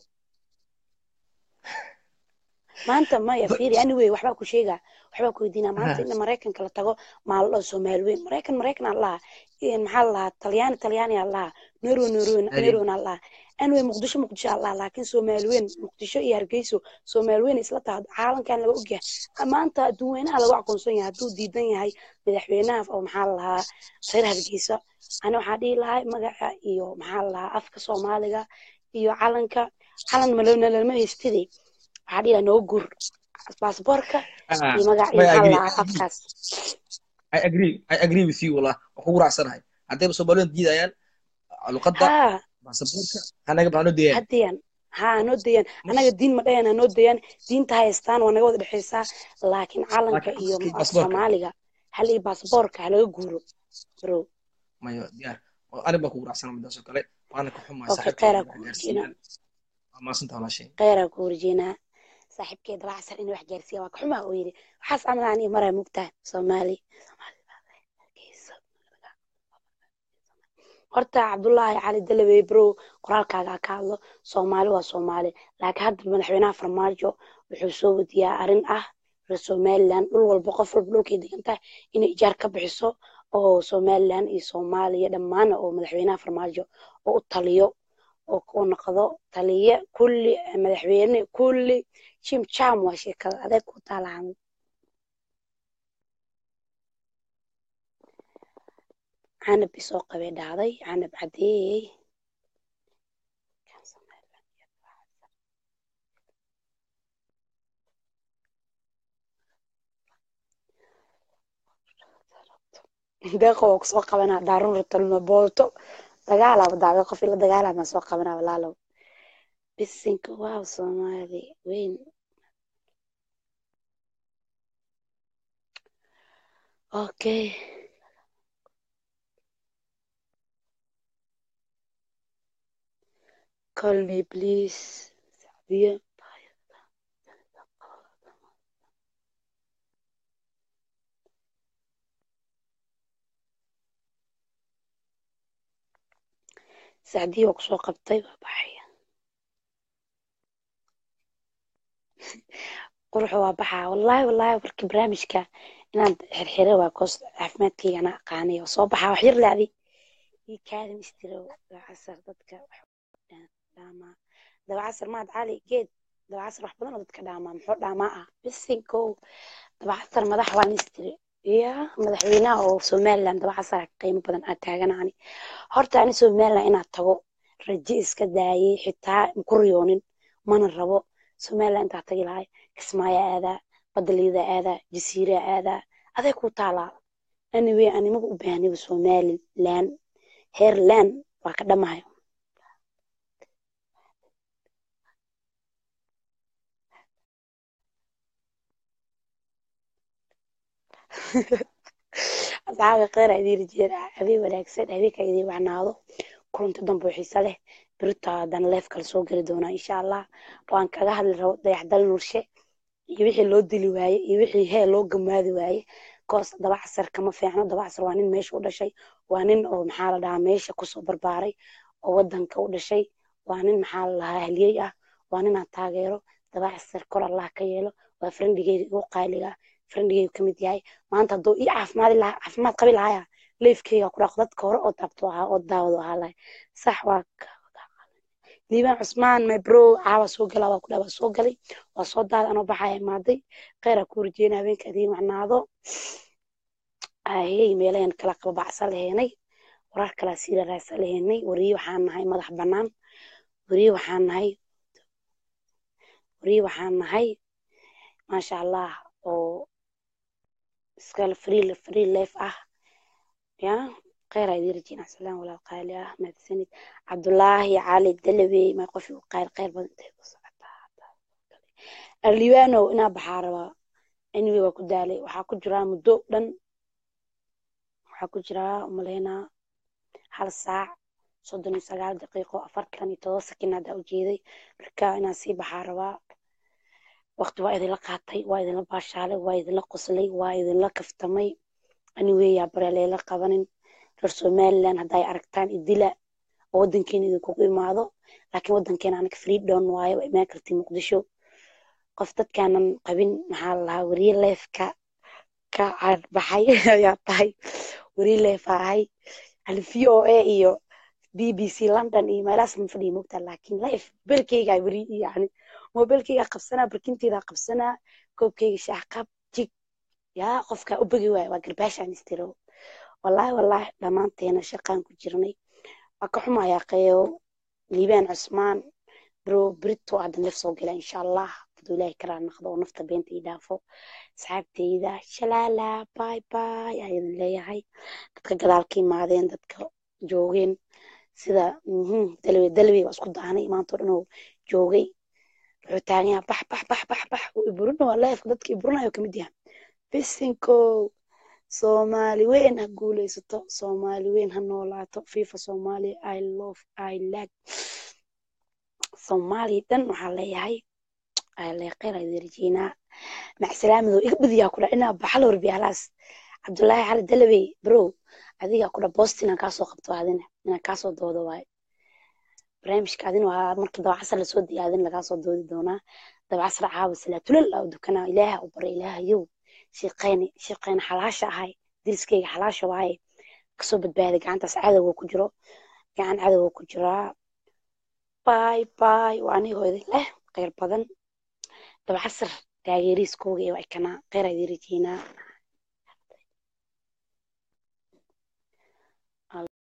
maanta maya fiiri anyway waxbaa ku sheegaa waxbaa ku weydiinaa maanta in maraykanka la tago maa la dhaho soomaali weyn maraykan maraykan aa lahaa maxaa la lahaa talyaani talyaani aa lahaa norwe norwe norwen aa lahaa anyway muqdisho muqdisho aa lahaa laakiin soomaali weyn muqdisho iyo hargeyso soomaali weyn isla taha caalamkan laga ogyahay maanta adduun weynaha lagu aqoonsan yahay hadduu diidan yahay madaxweynaha oo maxaa la lahaa reer hargeysa ani waxaa dhihi lahaa magaca iyo maxaa la lahaa afka soomaaliga iyo calanka calan malama haystide waxaa dhihi lahaa noo gur baasboorka iyo magac iyo
I
maxaa la
agree.
lahaa afkaas
I agree. I agree with you wallah. Waan kugu raacsanahay. Haddayba Soomaaliyeed diidayaan luqadda
haa
baasaboorka hanaga baa noo deeyaan.
hadiyaan haa noo dayaan anaga diin ma dhayan hanoo dayaan diinta haystaan waa naga wada dhexeysaa laakiin calanka
Laakiin
iyo
afkii
af
baasaboorka
soomaaliga hal iyo baasaboorka halaga guuro bro
mayo diyaar. Aniga baan kugu raacsana midaas oo kale. Waana ka xumahay
okay
saaxiibkay
kheyraa
wax
ku
gaarsiiyaan.
warjeynaa
Waa mahadsantahay walaashay.
kheyraa ku warjeynaa saaxiibkeeda dabacsan in wax gaarsiiya waa ka xumaa oo yidhi waxaas camal aniga maraa mugtahay soomaali horta cabdullaahi cali dalabey bro qoraalkaaga ka hadlo soomaali waa soomaali laakiin hadda madaxweynaha farmaajo wuxuu soo wadiyaa arrin ah reer somaliland dhul walba qof walba dhulkay degan tahay inay ijaar ka bixiso oo somaliland iyo soomaaliya dhammaan oo madaxweynaha farmaajo oo u taliyo oo uu noqdo taliye kulli madaxweyne kulli jim jam waa sheekada adeeg ku taalahan canab isoo qabay dhahday canab cadeeyey deeqo waa kusoo qabanaa daarun ratalma booto dagaalaba daaga qof ila dagaalama soo qabanaa walaalow bisinka waaw soomaali weyn okay call me please sacdiya sacdiya waa kusoo qabtay waa baxaya quruxu waa baxaa wallaahi wallaahi markii barnaamijka inaan xirxire waa koos caafimaadkayga ana aqaanay oo soo baxaa wax yar laadi ii kaadin istiro dabacasar dadka dhaamaa dabacasar maad cali geed dabacasar wax badan oo dadka dhaamaa muxuu dhaamaa ah bisinkow dabacasar madax waan istiri ya madaxweynaha oo somaliland dabacasar qiimo badan aa taaganaani horta ani somaliland inaad tago raje iska daayay xitaa ku riyoonin mana rabo somaliland intaa tagi lahay kismaayo aadaa badaliida aadaa jasiira aadaa aday ku taalaa anyway animaga u baahniba somaliland heerland waa ka dhamahayo asxaabi kheyr aa idiin rajeedaa habeen wanaagsan habeenka idiin wacnaado kulanti dambe oo xiise leh berito haddana leef kale soo geli doonaa insha allah waan kaga hadli rabo dayaxdal nurshe iyo wixii loo dili waaye iyo wixii hee loo gamaadi waaye koos dabacasar kama fiicno dabacasar waa nin meesha u dhashay waa nin oo maxaa la dhahaa meesha kusoo barbaaray oo wadanka u dhashay waa nin maxaa la dhahaa haliyey ah waa ninaan taageero dabacasar kor allah ka yeelo waa friendigeyga igu qaaliga friendigeyga kamid yahay maanta hadduu ii caafimaadi lahaa caafimaad qabi lahaya leefkeyga ku dhaqo dadka hore oo taabto ahaa oo daawado ahaa lahay sax waa liibaan cusmaan my bro caawa soo gala waa ku dhaa waa soo galay waa soo daada anoo baxaya imaaday kheyraa ku rajeyna habeenka idiin wacnaado ahey meelahan kala qababacsan laheenay warar kalaa siira raadsan laheenay wariye waxaan nahay madax bannaan wariye waxaan nahay wariye waxaan nahay maasha allah oo iskala free free life ah ya kheyr aa idiin rajeyna salaam walaal qaali ah mahadsanid cabdulaahi cali dalabey ma qof u qayl kheyr badan intay ku socotaa aliwaanow inaa baxaa rabaa anyway waa ku daalay waxaa ku jiraa muddo dhan waxaa ku jiraa umaleynaa hal saac soddon iyo sagaal daqiiqo afartan iyo todoba sakin haddaa ujeeday marka inaan sii baxaa rabaa waqti waa idinla qaatay waa idinla baashaalay waa idinla qoslay waa idinla kaftamay anyway yaa bareeleela qabanin reer somaliland hadday aragtaan idila oo wadankeena idinkugu imaado laakiin wadankeena anaga freedom waaye waa imaan kartay muqdisho qof dadkaanan qabin maxaa la lahaa weriye leefka ka cadbaxay ayaa tahay weriye leefa ahay hal v o a iyo b b c london iyo meelahaas ma fadhiya mogtaa laakiin leef belkeyga weri yani mobilkeyga qabsanaa barkinteyda qabsanaa koobkeyga shaah qab jig yaa qofka u begi waaya waa garbaashaan istiro wallaahi wallaahi dhammaanteena shaqaan ku jirnay waa ka xumayaa qeyo liibaan cusmaan bro brito hadda naf soo gala insha allah haduu ilaahay karaa naqdo oo nafta beenta ii dhaafo asxaabteyda shalaala bay bay aa idin leeyahay dadka gadaal ka imaadeen dadka joogeen sida dalwe dalwe waa isku daanay maantoo dhan oo joogay wuxuu taagan yahay bax bax bax bax bax iburina waa leefka dadka iburinayo kamid yahay bisinko soomaali weyn ha guuleysato soomaali weyn ha noolaato fifa soomaaliya i love i like soomaaliya dhan waxaa leeyahay leeqeer idin rajeynaa macsalaamado iga badiyaa kudha inaa baxal warbi halaas cabdullaahi cali dalabey bro adiga kudha boost inaan kaasoo qabto adina inaan kaasoo doodo waaye barnaamijka adin waa marka dabacasar lasoo diya adin lagaasoo doodi doonaa dabacasar caawa salaatulal aa dukanaa ilaaha u bara ilaahayow shiiqeyni shiiqeyni xalaasha ahay diriskeyga xalaasha waaye kasoo badbaaday gacantaas cadowga ku jiro gacan cadowga ku jiraa bay bay waa anigoo idin leh kheyr badan dabacasar taageeriiskooga ee waa ikanaa kheyr aa idin rajeynaa